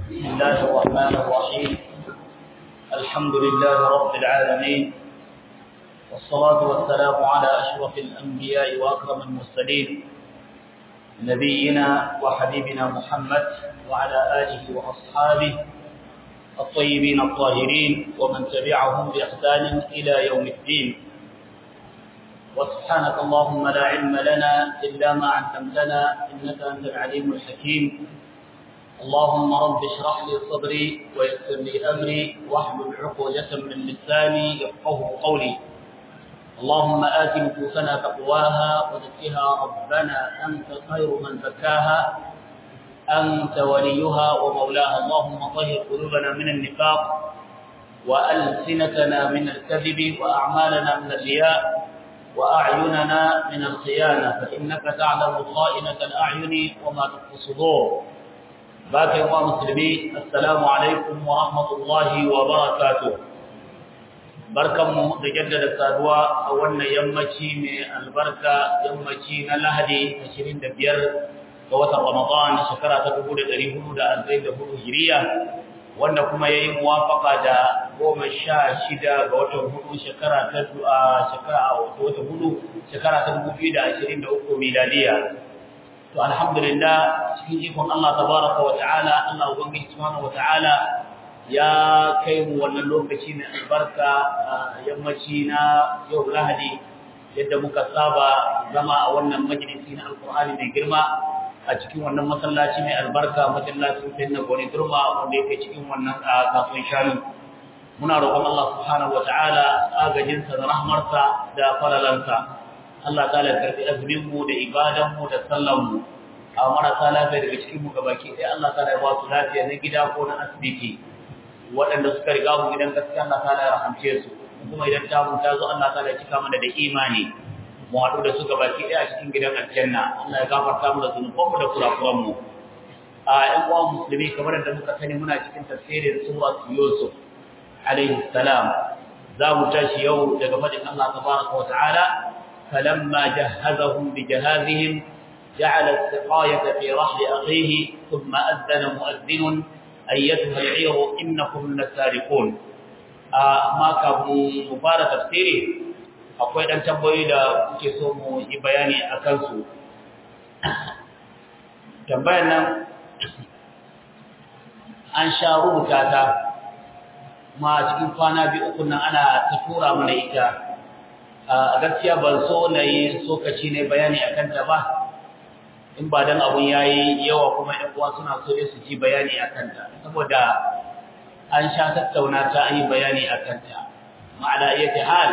بسم الله الرحمن الرحيم الحمد لله رب العالمين والصلاة والسلام على أشرف الأنبياء وأكرم المرسلين نبينا وحبيبنا محمد وعلى آله وأصحابه الطيبين الطاهرين ومن تبعهم بإحسان إلى يوم الدين وسبحانك اللهم لا علم لنا إلا ما علمتنا إنك أنت العليم الحكيم اللهم رب اشرح لي صدري ويسر لي أمري واحلل عقدة من لساني يفقه قولي اللهم آت نفوسنا تقواها وزكها ربنا أنت خير من زكاها أنت وليها ومولاها اللهم طهر قلوبنا من النفاق وألسنتنا من الكذب وأعمالنا من الرياء وأعيننا من الخيانة فإنك تعلم خائنة الأعين وما تخفي الصدور باقي الله مسلمين السلام عليكم ورحمة الله وبركاته barkanmu da jaddada saduwa a wannan yammaci mai albarka yammaci na lahadi 25 ga watan ramadan shekara ta 1444 hijiriya wanda kuma ya yi muwafaka da goma sha shida ga watan hudu shekara ta shekara a watan hudu shekara ta 2023 miladiya to alhamdulillah cikin ikon Allah tabaraka wa ta'ala Allah ubangiji subhanahu wa ta'ala ya kai mu wannan lokaci mai albarka yammaci na yau lahadi yadda muka saba zama a wannan majalisi na alkur'ani mai girma a cikin wannan masallaci mai albarka masallacin sai na goni durma wanda yake cikin wannan kasuwan shanu muna roƙon Allah subhanahu wataala agajinsa da rahmarsa da falalansa Allah ta'ala karbi azumin mu da ibadan mu da sallan mu a marasa lafiya daga cikin mu gabaki sai Allah ta'ala ya ba su lafiya na gida ko na asibiti waɗanda suka riga mu gidan gaskiya Allah ta'ala ya rahamce su kuma idan ta mun ta zo Allah ta'ala ya cika mana da imani mu haɗu da su gabaki ɗaya cikin gidan aljanna Allah ya gafarta mu da zunubanmu da kurakuran mu a ƴan uwan musulmi kamar da muka sani muna cikin tafsirin surat Yusuf alaihi salam za mu tashi yau daga fadin Allah tabaraka wa ta'ala falamma jahhazahum bi jahazihim جعل السقاية في رحل أخيه ثم أذن مؤذن أيتها العير إنكم لسارقون ما كابو مفارة تفسيري akwai ɗan tambayoyi da kuke so mu yi bayani a kansu tambayar nan an sha rubuta ta ma cikin kwana biyu uku nan ana ta tura mana ita a gaskiya ban so na yi sokaci ne bayani a kanta ba in ba don abun ya yi yawa kuma ‘yan uwa suna so su ji bayani a kanta saboda an sha tattauna ta an yi bayani a kanta ma'ana iya ta hal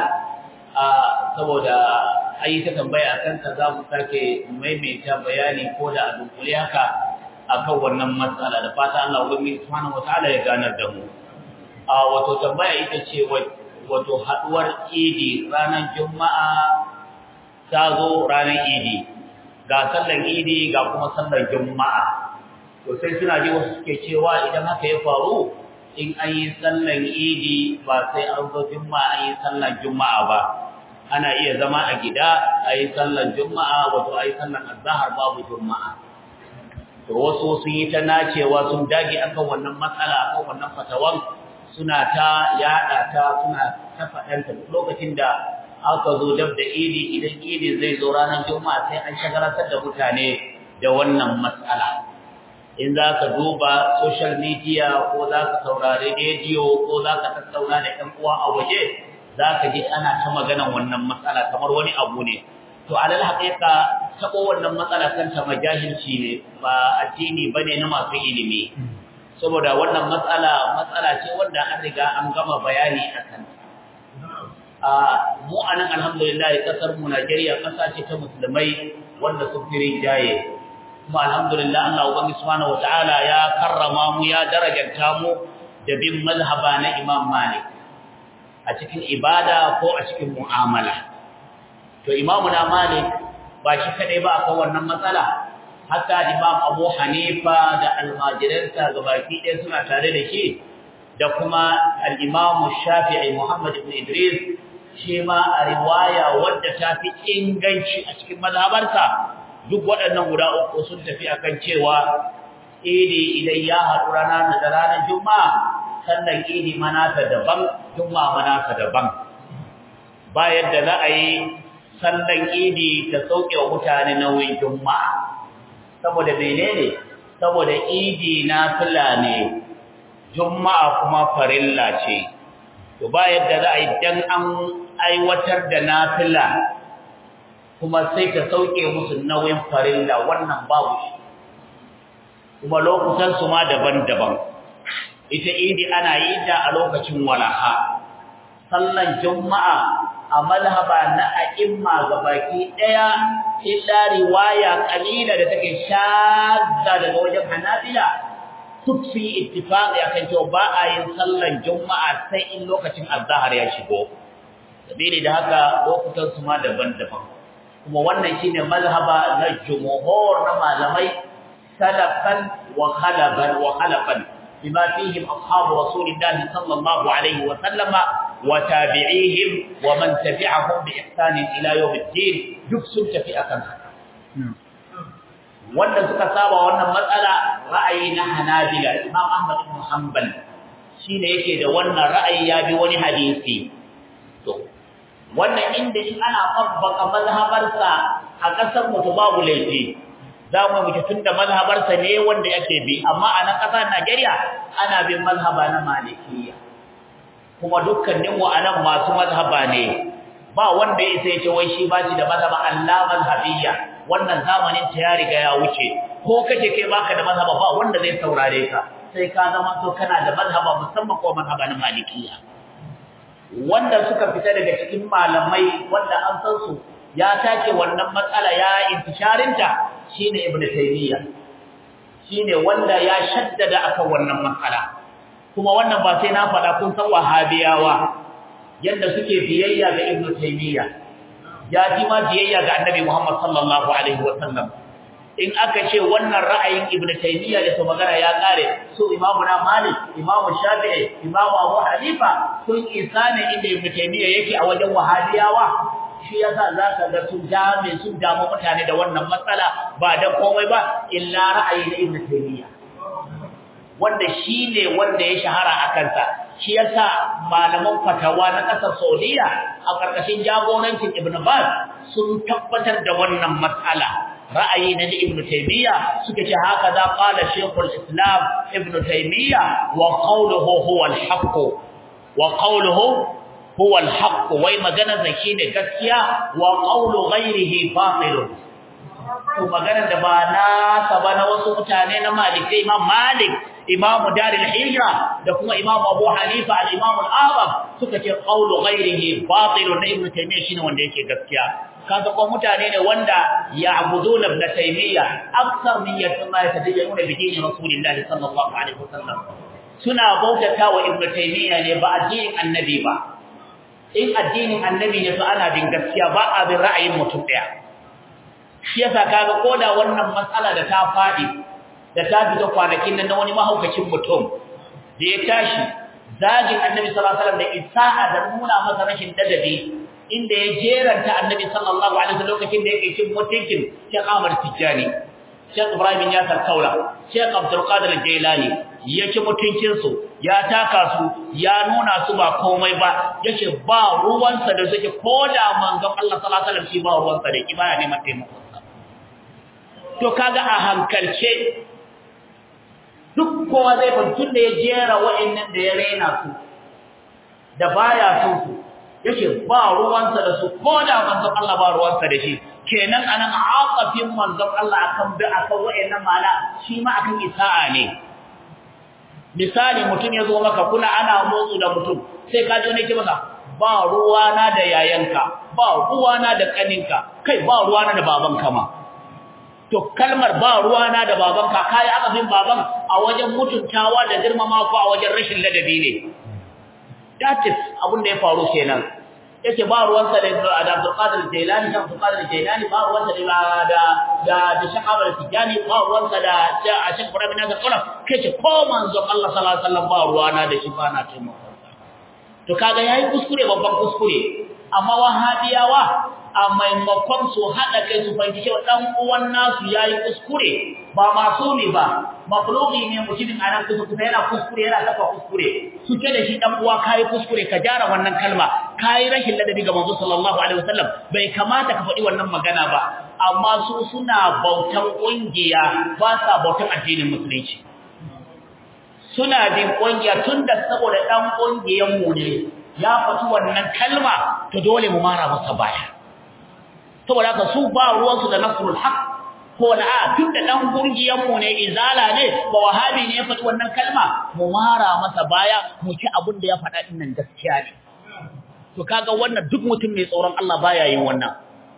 saboda ayi ta tambaya akan ta za mu sake maimaita bayani ko da a dunkule haka akan wannan matsala da fata Allah ubangiji subhanahu wataala ya ganar da mu a wato tambaya ita ce wato haduwar idi ranar juma'a ta zo ranar idi ga sallan idi ga kuma sallan juma'a to sai suna ji wasu suke cewa idan haka ya faru in an yi sallan idi ba sai an zo juma'a an yi sallan juma'a ba ana iya zama a gida a yi sallan juma'a wato a yi sallan azahar babu juma'a to wasu sun yi ta nacewa sun dage akan wannan matsala akan wannan fatawan suna ta yada ta suna ta faɗanta lokacin da aka zo dab da idi idan idi zai zo ranar juma'a sai an shagaratar da mutane da wannan matsala in za ka duba social media ko za ka saurari rediyo ko za ka tattauna da ‘yan uwa a waje za ka ji ana ta maganan wannan matsala kamar wani abu ne to alal haƙiƙa taɓo wannan matsala kanta majahilci ne ba addini ba ne na masu ilimi saboda wannan matsala matsala ce wanda an riga an gama bayani a kanta a mu a nan alhamdulillah ƙasar mu najeriya ƙasa ce ta musulmai wanda sun fi rinjaye kuma alhamdulillah Allah ubangi subhanahu wataala ya karrama mu ya darajanta mu da bin mazhaba na Imam Malik a cikin ibada ko a cikin mu'amala to Imam na Malik ba shi kadai ba akan wannan matsala hatta Imam Abu Hanifa da almajiransa gabaki ɗaya suna tare da shi da kuma al-Imam Shafi'i Muhammad ibn Idris shi ma a riwaya wadda ta fi inganci a cikin mazhabarsa duk waɗannan guda uku sun tafi akan cewa idi idan ya haɗu rana da ranar juma'a sannan idi manasa daban juma'a manasa daban ba yadda za a yi sannan idi ta sauke wa mutane nauyin juma'a saboda menene saboda idi na fila ne juma'a kuma farilla ce to ba yadda za a yi dan an aiwatar da nafila kuma sai ta sauke musu nauyin farilla wannan babu shi kuma lokutan su ma daban-daban ita idi ana yi ta a lokacin walaha sallan juma'a a malhaba na a'imma gabaki daya illa riwaya kalila da take shadda daga wajen hanabila duk su yi ittifaqi akan cewa ba a yin sallan juma'a sai in lokacin azhar ya shigo sabili da haka lokutan su ma daban-daban kuma wannan shine mazhaba na jumhur na malamai salafan wa khalaban wa khalafan bima fihim ashabu rasulillahi sallallahu alaihi wa sallama wa tabi'ihim wa man tabi'ahum bi ihsan ila yawm ad-din duk sun tafi akan haka wanda suka saba wannan matsala ra'ayi na Hanabila Imam Ahmad ibn Hanbal shine yake da wannan ra'ayi ya bi wani hadisi to wannan inda in ana tabbaka mazhabarsa a kasar mu to babu laifi za mu muke tunda mazhabarsa ne wanda yake bi amma a nan kasar Najeriya ana bin mazhaba na Malikiyya kuma dukkanin mu anan masu mazhaba ne ba wanda ya sai ce wai shi ba shi da mazhaba Allah mazhabiyya wannan zamanin ta ya riga ya wuce ko kace kai baka da mazhaba ba wanda zai saurare ka sai ka zama to kana da mazhaba musamman ko mazhaba na Malikiyya wanda suka fita daga cikin malamai wanda an san su ya take wannan matsala ya intisharinta shine ibn taymiya shine wanda ya shaddada akan wannan matsala kuma wannan ba sai na faɗa kun san wahabiyawa yanda suke biyayya ga ibn taymiya ya ji ma biyayya ga annabi muhammad sallallahu alaihi wasallam in aka ce wannan ra'ayin ibn taymiya da to magana ya kare su imamu na malik imamu shafi'i imamu abu hanifa sun isa ne inda ibn taymiya yake a wajen wahabiyawa shi yasa zaka ga sun dame sun damu mutane da wannan matsala ba da komai ba illa ra'ayi na ibn taymiya wanda shine wanda ya shahara a kansa shi yasa malaman fatawa na kasar Saudiya a karkashin jagorancin Ibn Baz sun tabbatar da wannan matsala ra'ayi na Ibn Taymiyyah suka ce haka za qala Sheikhul Islam Ibn Taymiyyah wa qawluhu huwa al-haqq wa qawluhu huwa al-haqq wai magana zaki ne gaskiya wa qawlu ghayrihi batil to magana da ba na saba na wasu mutane na Malik Imam Malik Imam Darul Hijra da kuma Imam Abu Hanifa al-Imam al-Azam suka ce qawlu ghayrihi batil na Ibn Taymiyyah shine wanda yake gaskiya kaga ko mutane ne wanda ya'buduna ibn Taymiyyah aksar min yatma yatadayyuna bi dini Rasulillahi sallallahu alaihi wasallam suna bautata wa Ibn Taymiyyah ne ba addinin annabi ba in addinin annabi ne to ana bin gaskiya ba a bin ra'ayin mutum daya shi yasa kaga koda wannan matsala da ta fadi da ta fita kwanakin nan na wani mahaukacin mutum da ya tashi zagin annabi sallallahu alaihi wasallam da isa'a da nuna masa rashin dadabi inda ya jeranta annabi sallallahu alaihi wasallam lokacin da yake cin mutuncin Sheikh Ahmad Tijani Sheikh Ibrahim Yasar Kaula Sheikh Abdul Qadir Jailani ya ci mutuncin su ya taka su ya nuna su ba komai ba yace ba ruwansa da suke koda manzon Allah sallallahu alaihi wasallam shi ba ruwansa da ibaya ne mataimako to kaga a hankalce duk kowa zai fantun da ya jera wa'annan da ya raina su da baya son su yake ba ruwansa da su ko da manzon Allah ba ruwansa da shi kenan anan aqafin manzon Allah akan bi akan wa'annan mala shi ma akan isa'a ne misali mutum ya zo maka kuna ana motsu da mutum sai ka ji ne ke masa ba ruwana da yayanka ba ruwana da kaninka kai ba ruwana da babanka ma to kalmar ba ruwana da babanka kai aka bin baban a wajen mutuntawa da girmama ko a wajen rashin ladabi ne that is abin da ya faru kenan yake ba ruwansa da Abdul Qadir Jailani da Abdul Qadir Jailani ba ruwansa da da da da Shahaba Tijani ba ruwansa da Sheikh Ibrahim Nazar Kula kace ko manzon Allah sallallahu alaihi wasallam ba ruwana da shi ba na taimako to kaga yayi kuskure babban kuskure amma wahabiyawa a maimakon su haɗa kai su fahimci cewa ɗan uwan nasu ya yi kuskure ba masu ne ba makhluki ne mutumin a nan kusa kusa yana kuskure yana kafa kuskure su ce da shi ɗan uwa ka yi kuskure ka gyara wannan kalma ka yi rashin ladabi ga manzo sallallahu alaihi wasallam bai kamata ka faɗi wannan magana ba amma su suna bautan ƙungiya ba sa bautan addinin musulunci suna bin ƙungiya tun da saboda ɗan ƙungiyanmu ne ya faɗi wannan kalma to dole mu mara masa baya saboda haka su ba ruwansu da nasrul haq ko da a tun da ɗan ƙungiyanmu ne izala ne ba wahabi ne ya faɗi wannan kalma mu mara masa baya mu ci abin da ya faɗa ɗin nan gaskiya ne to kaga wannan duk mutum mai tsoron Allah baya yin wannan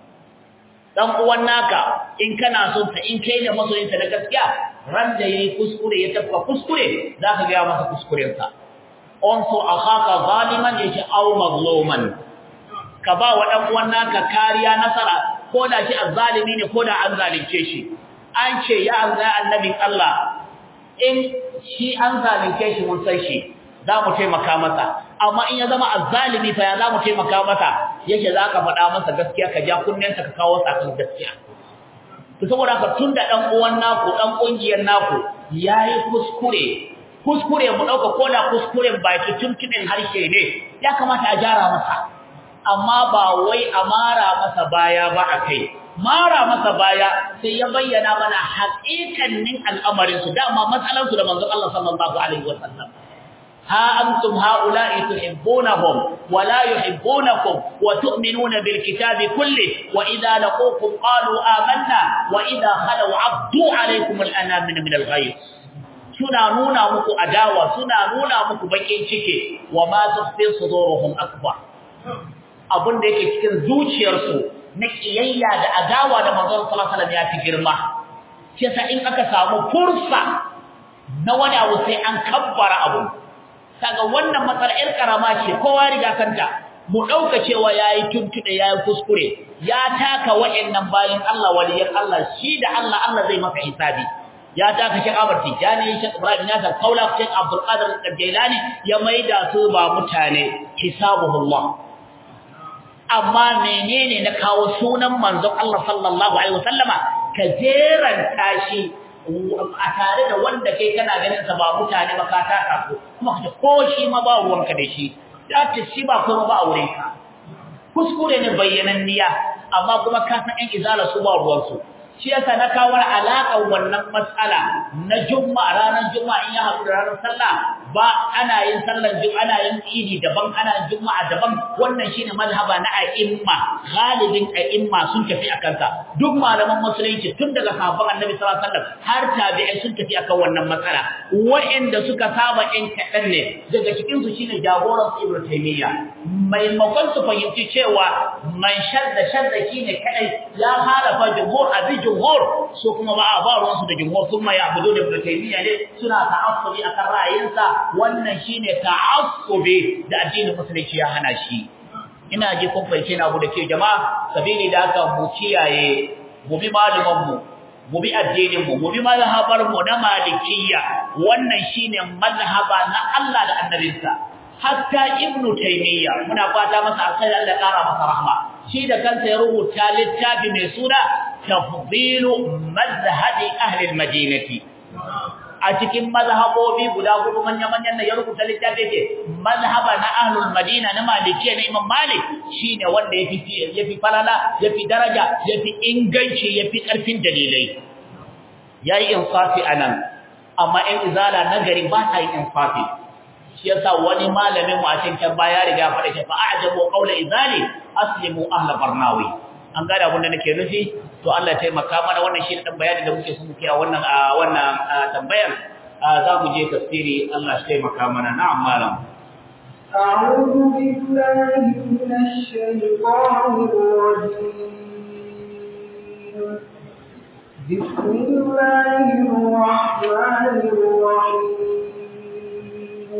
dan uwan naka in kana son sa in kai da masoyinsa da gaskiya ran da yayi kuskure ya tafka kuskure zaka ga masa kuskuren sa on so akhaka zaliman yace aw mazluman ka ba wa dan uwan naka kariya nasara ko da shi azzalimi ne ko da an zalunce shi an ce ya azza annabin Allah in shi an zalunce shi mun san shi za mu taimaka masa amma in ya zama azzalimi fa ya za mu taimaka masa yake za ka faɗa masa gaskiya ka ja kunnensa ka kawo sakan gaskiya to saboda haka tun da ɗan uwan naku ɗan ƙungiyar naku ya yi kuskure kuskure mu ɗauka ko da kuskuren baki tuntuɓin harshe ne ya kamata a gyara masa amma ba wai a mara masa baya ba a kai mara masa baya sai ya bayyana mana haƙiƙannin al'amarinsu dama matsalansu da manzon Allah sallallahu alaihi wasallam ها أنتم هؤلاء تحبونهم ولا يحبونكم وتؤمنون بالكتاب كله وإذا لقوكم قالوا آمنا وإذا خلوا عبدوا عليكم الأنامن من الغيظ suna nuna muku adawa suna nuna muku bakin ciki wa ma tukhfi suduruhum akbar abun da yake cikin zuciyarsu na kiyayya da adawa da manzon sallallahu alaihi wasallam ya fi girma shi yasa in aka samu fursa na wani abu sai an kabbara abu kaga wannan matsala ƴar karama ce kowa riga kanta mu dauka cewa yayi tuntude yayi kuskure ya taka wayannan bayin Allah waliyan Allah shi da Allah Allah zai masa hisabi ya taka Sheikh Ahmad Tijani Sheikh Ibrahim Nasir Kaula Sheikh Abdul Qadir Al-Jailani ya maida su ba mutane hisabuhullah amma menene na kawo sunan manzon Allah sallallahu alaihi wasallama ka jeranta shi a tare da wanda kai kana ganin sa ba mutane ba ka taka ko kuma ka ko shi ma ba ruwanka da shi da ta shi ba kuma ba aure ka kuskure ne bayyananniya amma kuma ka san ɗan izala su ba ruwan su shi yasa na kawo alaƙar wannan matsala na juma'a ranar juma'a in ya haɗu da ranar sallah ba ana yin sallar juma'a ana yin idi daban ana yin juma'a daban wannan shine mazhaba na a'imma galibin a'imma sun tafi akan sa duk malaman musulunci tun daga sahabban annabi sallallahu alaihi wasallam har tabi'ai sun tafi akan wannan matsala wa'anda suka saba in kaɗan ne daga cikin su shine jagoran ibnu taymiya maimakon su fahimci cewa man shadda shadda shine kadai ya halafa jumhur abi jumhur su kuma ba a ba ruwansu da jumhur sun ma ya'budu da ibnu taymiya ne suna ta'assubi akan ra'ayinsa wannan shine ta'assubi da addinin musulunci ya hana shi ina ji kun fahimce na da ke jama'a sabili da haka mu kiyaye mu bi malaman mu mu bi addinin mu mu bi mazhabar mu na malikiyya wannan shine mazhaba na Allah da annabinsa hatta ibnu taymiya muna fata masa alkhairi Allah ya kara masa rahma shi da kansa ya rubuta littafi mai suna tafdilu mazhabi ahli almadinati a cikin mazhabobi guda hudu manya-manyan da ya rubuta littafi yake mazhaba na ahlul madina na malikiya na imam malik shine wanda yafi yafi falala yafi daraja yafi inganci yafi karfin dalilai yayi insafi anan amma in izala nagari ba ta yin insafi shi yasa wani malamin mu a cikin baya riga faɗa shi fa a'jabu qawla izali aslimu ahla barnawi an gane abin da nake nufi to Allah ya taimaka mana wannan shi dan bayani da muke so mu kiya wannan wannan tambayar za mu je tafsiri Allah ya taimaka mana na'am malam أعوذ بالله من الشيطان الرجيم بسم الله الرحمن الرحيم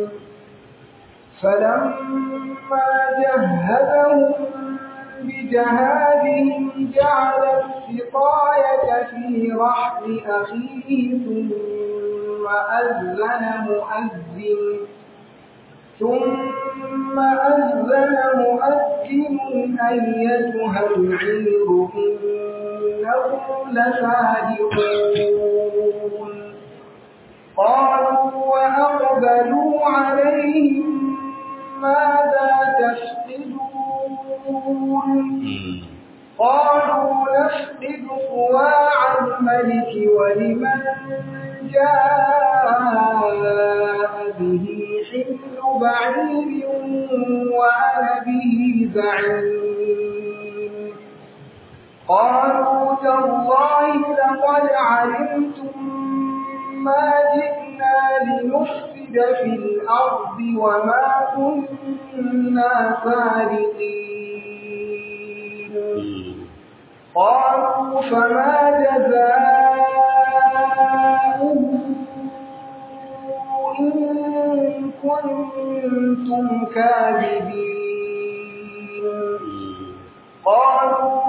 فلما جهزهم بجهادهم جعل السقاية في رحل أخيه ثم أذن مؤذن ثم أذن مؤذن أيتها العير إنهم لصادقون قالوا وأقبلوا عليهم ماذا تفقدون قالوا نفقد صواع الملك ولمن جاء به حمل بعير وأنا به زعيم قالوا تالله لقد علمتم ما جئنا لنفسد في الأرض وما كنا سارقين قالوا فما جزاؤه إن كنتم كاذبين قالوا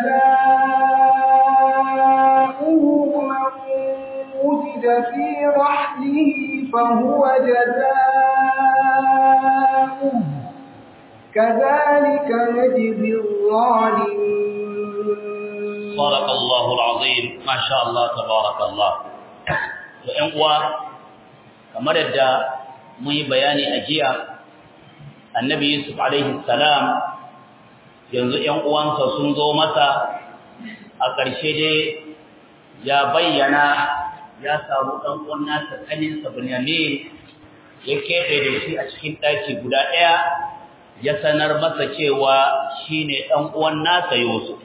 جزاؤه من وجد في رحله فهو جزاؤه كذلك نجزي الظالمين صدق الله العظيم ما شاء الله تبارك الله وإن uwa kamar yadda mun yi bayani a jiya annabi yusuf alaihi salam yanzu ƴan uwansa sun zo masa a ƙarshe dai ya bayyana ya samu ɗan uwan nasa ƙaninsa Bunyamin ya keɓe da shi a cikin ɗaki guda ɗaya ya sanar masa cewa shine ɗan uwan nasa Yusuf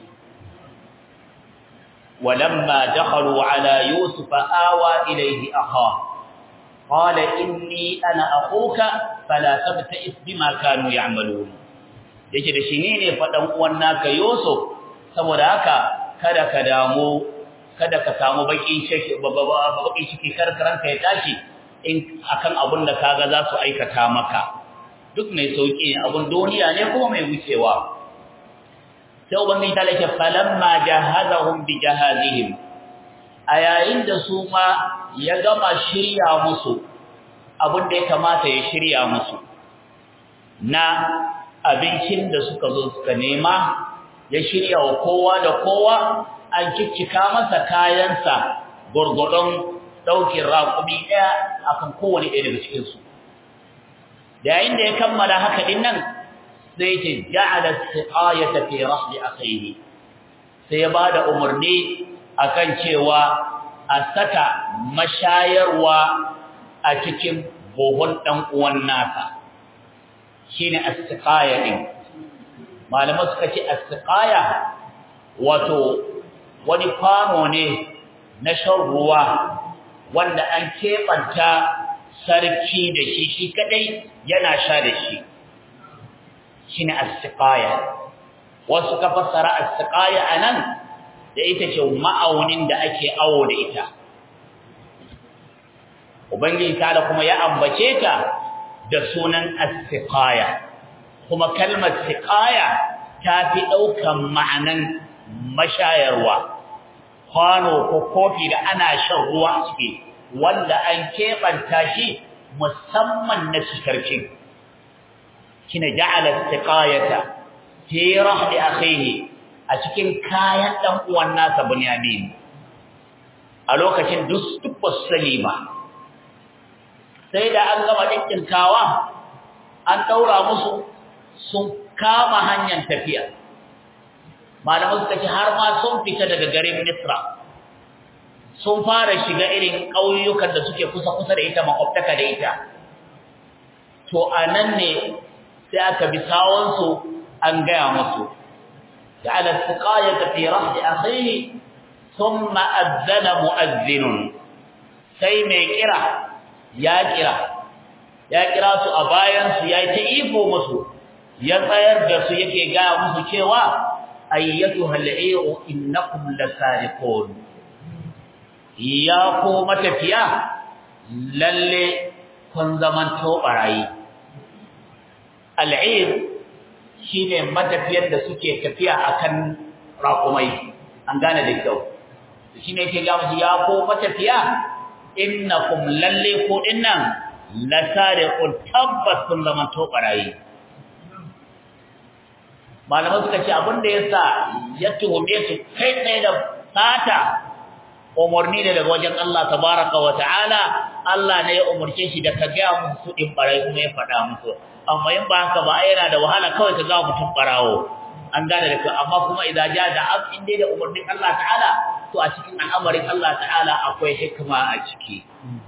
ولما دخلوا على يوسف آوى إليه أخاه قال إني أنا أخوك فلا تبتئس بما كانوا يعملون yake da shi ne ne faɗan uwan naka Yusuf saboda haka kada ka damu kada ka samu bakin ciki bakin ciki karkaranka ya tashi in akan abun da kaga za su aikata maka duk mai sauki ne abun duniya ne kuma mai wucewa sai ubangiji ta lake falamma jahazahum bi jahazihim a yayin da su ma ya gama shirya musu abin da ya kamata ya shirya musu na abincin da suka zo suka nema ya shirya wa kowa da kowa an kikkika masa kayansa gurgurdon daukin raƙumi ɗaya akan kowane ɗaya daga cikinsu da yayin da ya kammala haka din nan sai ce ja'ala siqayata fi rahli akhihi sai ya bada umarni akan cewa a saka mashayarwa a cikin bohon dan uwan nasa shine as-siqaya din malama suka ce as-siqaya wato wani kwano ne na shan ruwa wanda an keɓanta sarki da shi shi kadai yana sha da shi shine as-siqaya wasu ka fassara as-siqaya anan da ita ce ma'aunin da ake awo da ita ubangiji ta'ala kuma ya ambace ta da sunan as-siqaya kuma kalmar siqaya ta fi daukan ma'anan mashayarwa kwano ko kofi da ana shan ruwa a ciki wanda an keɓanta shi musamman na sikarci kina ja'ala istiqayata fi rahli akhihi a cikin kayan dan uwan nasa Bunyamin a lokacin duk duk sani ba sai da an gama dinkinkawa an daura musu sun kama hanyar tafiya malamu suka ce har ma sun fita daga garin Misra sun fara shiga irin ƙauyukan da suke kusa-kusa da ita makwabtaka da ita to anan ne sai aka bi sawonsu an gaya musu ja'ala istiqayata fi rahdi akhihi thumma adzana mu'adhdhin sai mai kira ya kira ya kira su a bayan su yayi ta ifo musu ya tsayar da su yake gaya musu cewa ayyatuha al'iru innakum lasariqun ya ko matafiya lalle kun zaman to barayi al'ir shine matafiyar da suke tafiya akan raƙumai an gane da kyau shine yake ga musu ya ko matafiya innakum lalle ko dinnan la sariqun tabbas sun zaman to barayi malamai suka ce abin da yasa ya tuhume su kai tsaye da sata umarni ne daga wajen Allah tabaraka wa ta'ala Allah ne ya umarce shi da ka ga musu din barai kuma ya faɗa musu amma in ba haka ba yana da wahala kawai ka ga mutum barawo an gane da kai amma kuma idan ja da ab in dai da umarnin Allah ta'ala to a cikin al'amarin Allah ta'ala akwai hikima a ciki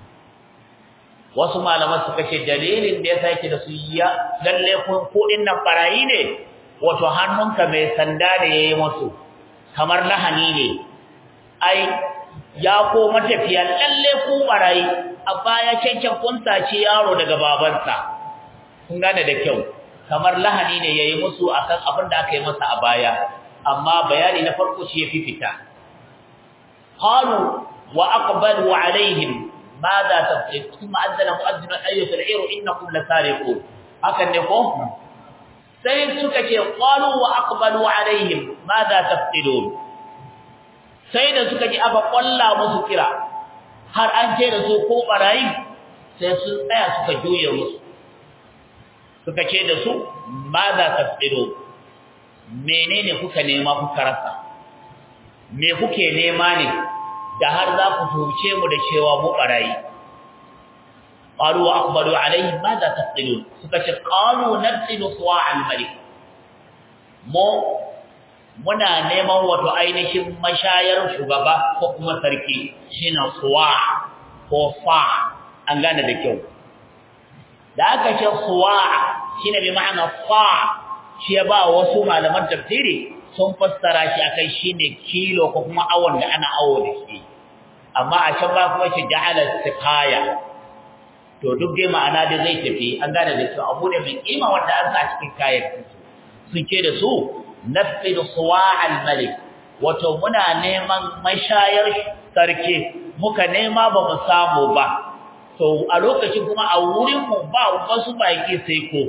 wasu malaman suka ce dalilin da yasa yake da su ya lalle ko din nan barayi ne wato hannunka mai sanda ne yayi musu kamar lahani ne ai ya ko matafiya lalle ku barayi a baya cancan kun sace yaro daga babansa kun gane da kyau kamar lahani ne yayi musu akan abin da aka yi masa a baya amma bayani na farko shi yafi fita qalu wa aqbalu alaihim madha tafsir thumma anzala mu'adhdhin ayyuha al-ayru innakum lasariqun hakan ne ko sai suka ce qalu wa aqbalu alaihim madha tafsilun sai da suka ji aka kwalla musu kira har an ce da su ko barayi sai sun tsaya suka juye musu suka ce da su ma za ta tsiro menene kuka nema kuka rasa me kuke nema ne da har za ku tuce mu da cewa mu barayi qalu wa aqbalu alayhi ma za tafsilun suka ce qalu nafsilu suwa al-malik mu muna neman wato ainihin mashayar shugaba ko kuma sarki shine suwa ko fa an gane da kyau da aka ce suwa shine bi ma'ana fa shi ya ba wasu malaman tafsiri sun fassara shi akai shine kilo ko kuma awon da ana awo da shi amma a can ba kuma shi ja'ala siqaya to duk dai ma'ana da zai tafi an gane da cewa abu ne mai kima wanda an sa cikin kayan sun ce da su nafid suwa'al malik wato muna neman mashayar sarki muka nema ba mu samu ba to a lokacin kuma a wurin mu ba wasu baki sai ko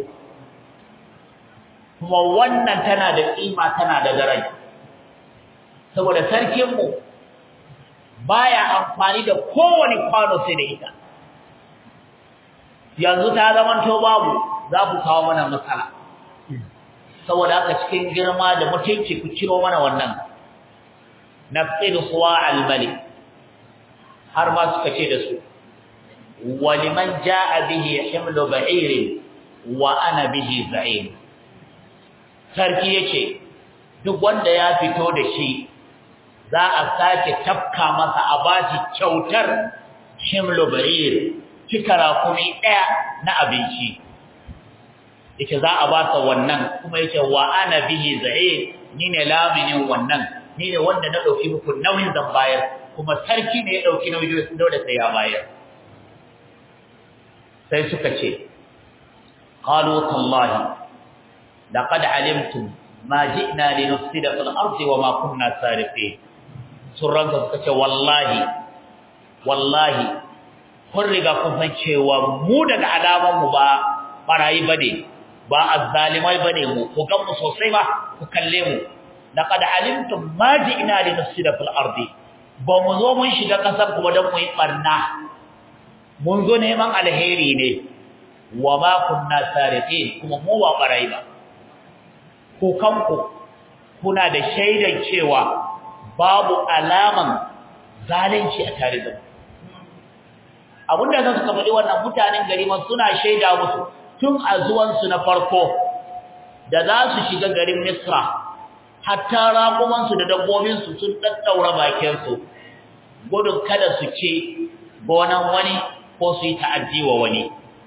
kuma wannan tana da kima tana da daraja saboda sarkin mu baya amfani da kowane kwano sai da ita yanzu ta zaman to babu za ku kawo mana matsala saboda haka cikin girma da mutunci ku ciro mana wannan nafid suwa al-malik har ma suka ce da su waliman jaa bihi himlu ba'ir wa ana bihi za'im sarki yace duk wanda ya fito da shi za a sake tafka masa a bashi kyautar himlu ba'ir cikara kuma daya na abinci yake za a ba sa wannan kuma yake wa ana bihi za'im ni ne laminin wannan ni ne wanda na dauki muku nauyin zan bayar kuma sarki ne ya dauki nauyin dole sai ya bayar sai suka ce qalu tallahi laqad alimtum ma ji'na linufsida fil ardi wa ma kunna sariqin surran suka ce wallahi wallahi kun riga kun san cewa mu daga alaman mu ba barayi bane ba azzalimai bane mu ku gan mu sosai ba ku kalle mu laqad alimtum ma ji'na li nufsida fil ardi ba mu zo mun shiga kasar kuma dan mu yi barna mun zo neman alheri ne wa ma kunna sariqin kuma mu ba barai ba ku kanku kuna da shaidan cewa babu alaman zalunci a tare da mu abinda zan suka faɗi wannan mutanen gari ma suna shaida musu tun a zuwansu na farko da za su shiga garin Misra hatta raƙumansu da dabbobinsu sun ɗaɗɗaura bakinsu gudun kada su ce gonan wani ko su yi ta'addi wa wani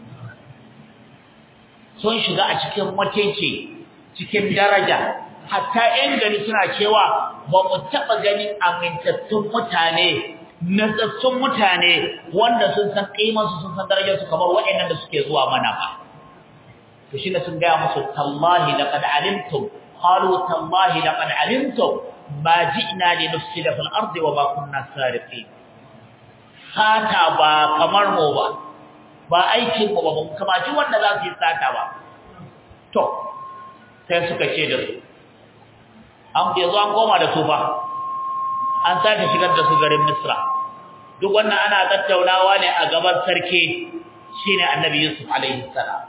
sun shiga a cikin mutunci cikin daraja hatta 'yan gari suna cewa ba mu taɓa ganin amintattun mutane natsatsun mutane wanda sun san ƙimansu sun san darajarsu kamar waɗannan da suke zuwa mana ba to shine sun ga musu tallahi laqad alimtum qalu tallahi laqad alimtum ma ji'na li nufsida fil ardi wa ma kunna sariqin sata ba kamar mu ba ba aikin mu ba ba kuma ji wanda za su yi sata ba to sai suka ce da su an ke zo an koma da su ba an sake shigar da su garin Misra duk wannan ana tattaunawa ne a gaban sarki shine annabi Yusuf alaihi salam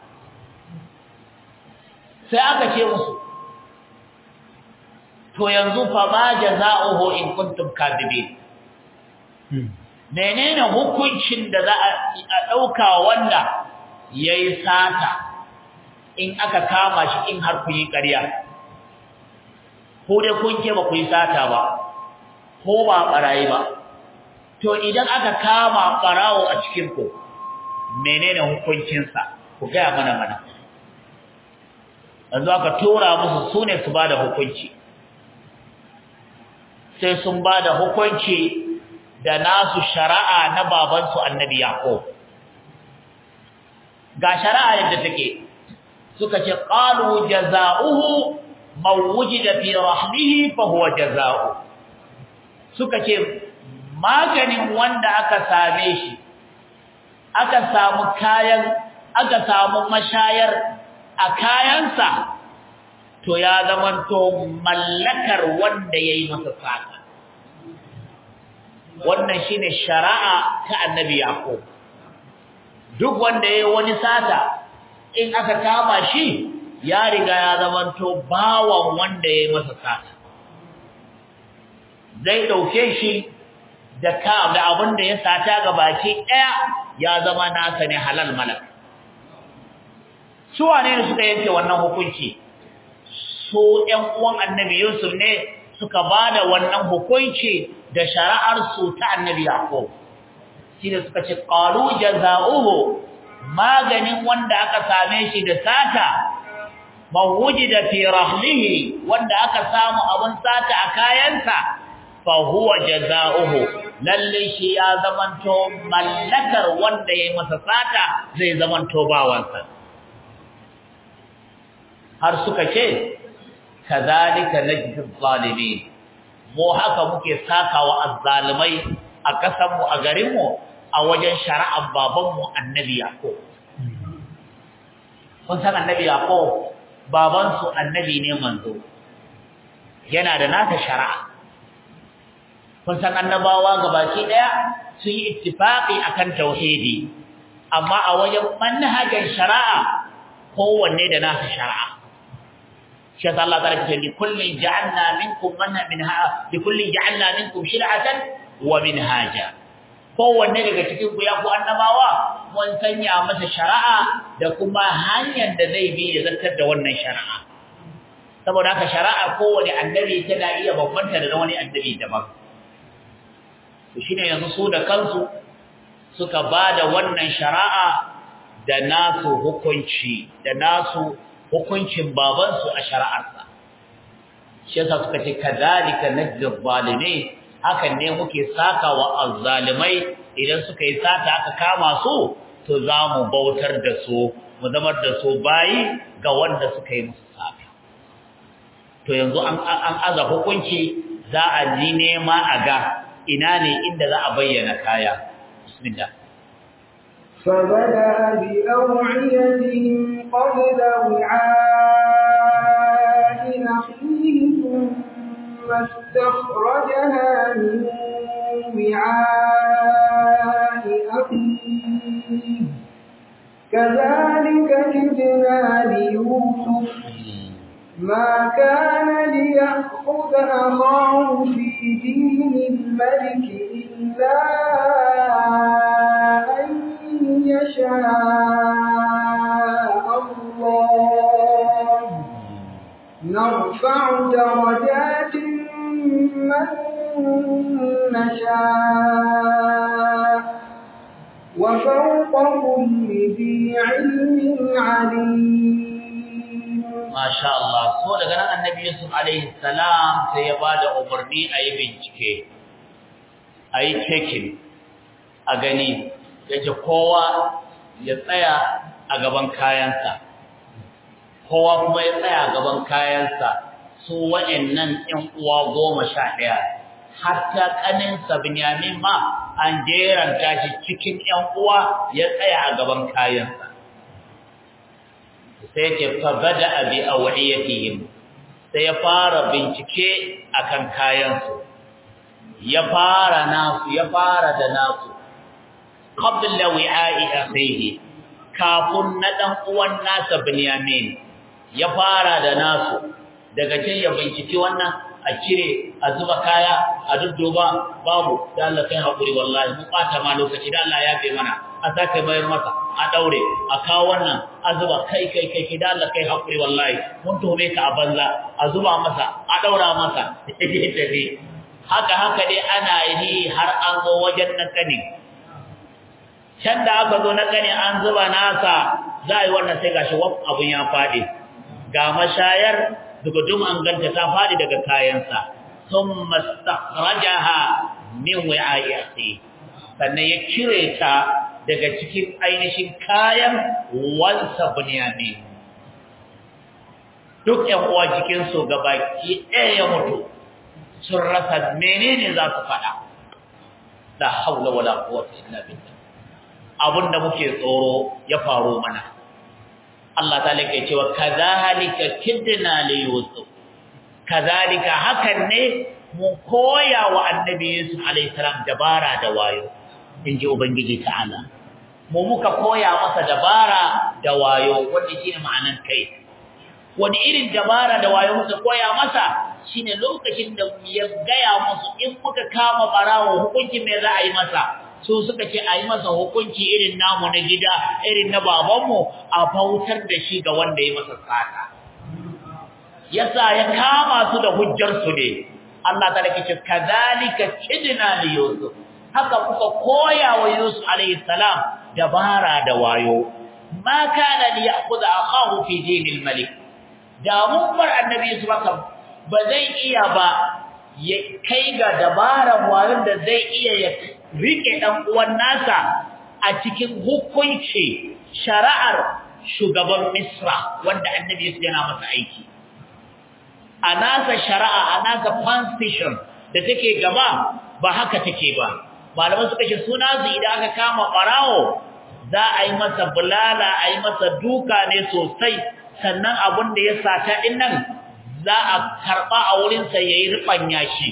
sai aka ce musu to yanzu fa ma jazaohu in kuntum kadibin menene hukuncin da za a dauka wanda yayi sata in aka kama shi in har ku yi ƙarya ko dai kun ke ba ku yi sata ba ko ba barayi ba to idan aka kama barawo a cikin ku menene hukuncinsa ku gaya mana mana yanzu aka tura musu sune su bada hukunci sai sun bada hukunci da nasu shari'a na babansu annabi yaqub ga shari'a yadda take suka ce qalu jazaohu man wujida fi rahmihi fa huwa jazaohu suka ce maganin wanda aka same shi aka samu kayan aka samu mashayar a kayansa to ya zamanto mallakar wanda yayi masa saka wannan shine shari'a ta annabi yaqub duk wanda yayi wani sata in aka kama shi ya riga ya zamanto bawan wanda yayi masa sata zai dauke shi da ka da abin da ya sata ga baki daya ya zama nasa ne halal malak su wane ne suka yanke wannan hukunci su ƴan uwan annabi Yusuf ne suka bada wannan hukunci da shari'ar su ta annabi Yaqub shine suka ce qalu jazaohu maganin wanda aka same shi da sata mawujida fi rahlihi wanda aka samu abun sata a kayansa fa huwa jazaohu lalle shi ya zamanto mallakar wanda yayi masa sata zai zamanto bawansa har suka ce kazalika najzi zalimin mu haka muke sakawa azzalimai a kasan mu a garin mu a wajen shari'ar baban mu annabi yaqub kun san annabi yaqub baban su annabi ne manzo yana da nata shari'a kun san annabawa gabaki daya sun yi ittifaqi akan tauhidi amma a wajen manhajar shari'a kowanne da nasa shari'a shi yasa Allah ta'ala ce li kullin ja'alna minkum manha minha li kullin ja'alna minkum shir'atan wa minhaja kowanne daga cikin ku ya ku annabawa mun sanya masa shari'a da kuma hanyar da zai bi ya zartar da wannan shari'a saboda haka shari'ar kowane annabi tana iya bambanta da wani annabi daban to shine yanzu su da kansu suka bada wannan shari'a da nasu hukunci da nasu hukuncin babansu a shari'arsa shi yasa suka ce kadhalika najzi zalimin hakan ne muke saka wa azzalimai idan suka yi sata aka kama su to zamu bautar da su mu zamar da su bayi ga wanda suka yi musu sata to yanzu an an aza hukunci za a ji nema a ga ina ne inda za a bayyana kaya bismillah فبدأ بأوعيتهم قبل وعاء أخيه ثم استخرجها من وعاء أخيه كذلك كدنا ليوسف ما كان ليأخذ أخاه في دين الملك إلا أن يشاء الله نرفع درجات من نشاء وفوق كل ذي علم عليم Masha Allah, so daga nan annabi Yusuf alaihi salam sai ya ba da umarni a yi bincike, a yi cekin, a gani, yake kowa ya tsaya a gaban kayansa, kowa kuma ya tsaya a gaban kayansa su wa'annan ‘yan uwa goma sha ɗaya, hatta ƙaninsa Binyamin ma an jeranta shi cikin ‘yan uwa ya tsaya a gaban kayansa. sai ke fabada abi awiyatihim sai ya fara bincike akan kayansu ya fara nasu ya fara da nasu qabla wi'a'i akhihi kafin na dan uwan nasa Binyamin ya fara da nasu daga can ya binciki wannan a cire a zuba kaya a dudduba babu da Allah kai hakuri wallahi mu bata ma lokaci da Allah ya bai mana a sake bayar masa a daure a kawo wannan a zuba kai kai kai da Allah kai hakuri wallahi mun tuhume ka a banza a zuba masa a daura masa tafi haka haka dai ana yi har an zo wajen na kane can da aka zo na kane an zuba nasa za a yi wannan sai gashi waf abun ya faɗi ga mashayar dugudum an ganta ta faɗi daga kayansa sun mastakhrajaha min wi'a'i akhi sannan ya cire ta daga cikin ainihin kayan wansa bunyamin duk ƴan uwa cikin su gabaki ɗaya ya mutu sun rasa menene za su faɗa la haula wala quwwata illa billah abinda muke tsoro ya faru mana Allah ta lake cewa kadhalika kidna li yusuf kadhalika hakan ne mu koya wa annabi yusuf alayhi salam dabara da wayo inji ubangiji ta'ala mu muka koya masa dabara da wayo wanda shine ma'anan kai wani irin dabara da wayo muka koya masa shine lokacin da ya gaya musu in muka kama barawo hukunci me za a yi masa su suka ce a yi masa hukunci irin namu na gida irin na babanmu a bautar da shi ga wanda ya masa sata yasa ya kama su da hujjar su ne Allah ta rike ce kadhalika kidna li yusuf haka kuka koya wa yusuf alayhi salam dabara da wayo ma kana li ya'khudha akahu fi dinil malik da mun bar annabi yusuf haka ba zai iya ba ya kai ga dabaran wayon da zai iya ya rike dan uwan nasa a cikin hukunci shari'ar shugaban Misra wanda annabi Yusuf yana masa aiki a nasa shari'a a nasa constitution da take gaba ba haka take ba malaman suka ce suna su idan aka kama barawo za a yi masa bulala a yi masa duka ne sosai sannan abin da ya sata din nan za a karba a wurinsa yayi rubanya shi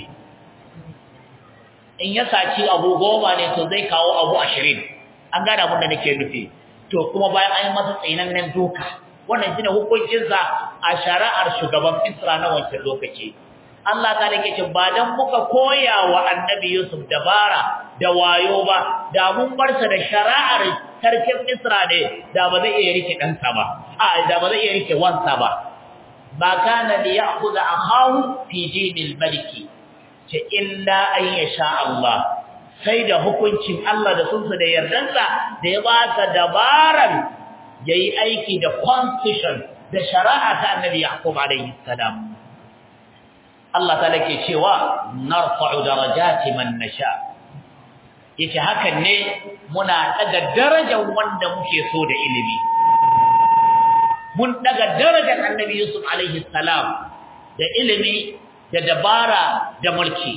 in ya saci abu goma ne to zai kawo abu ashirin an gane abin da nake nufi to kuma bayan an yi masa tsinannen duka wannan shine hukuncinsa a shari'ar shugaban Isra na wancan lokaci Allah ta dake ce ba dan muka koya wa Annabi Yusuf dabara da wayo ba da mun bar sa da shari'ar sarkin Isra ne da ba zai iya rike dan sa ba a da ba zai iya rike wansa ba ba kana li ya'khudha akahu fi dinil maliki ce illa an yasha Allah sai da hukuncin Allah da sunsa da yardansa da ya ba ta dabaran yayi aiki da constitution da shari'a ta Annabi Yaqub alayhi salam Allah ta lake cewa narfa'u darajati man nasha yake hakan ne muna daga darajar wanda muke so da ilimi mun daga darajar Annabi Yusuf alayhi salam da ilimi da dabara da mulki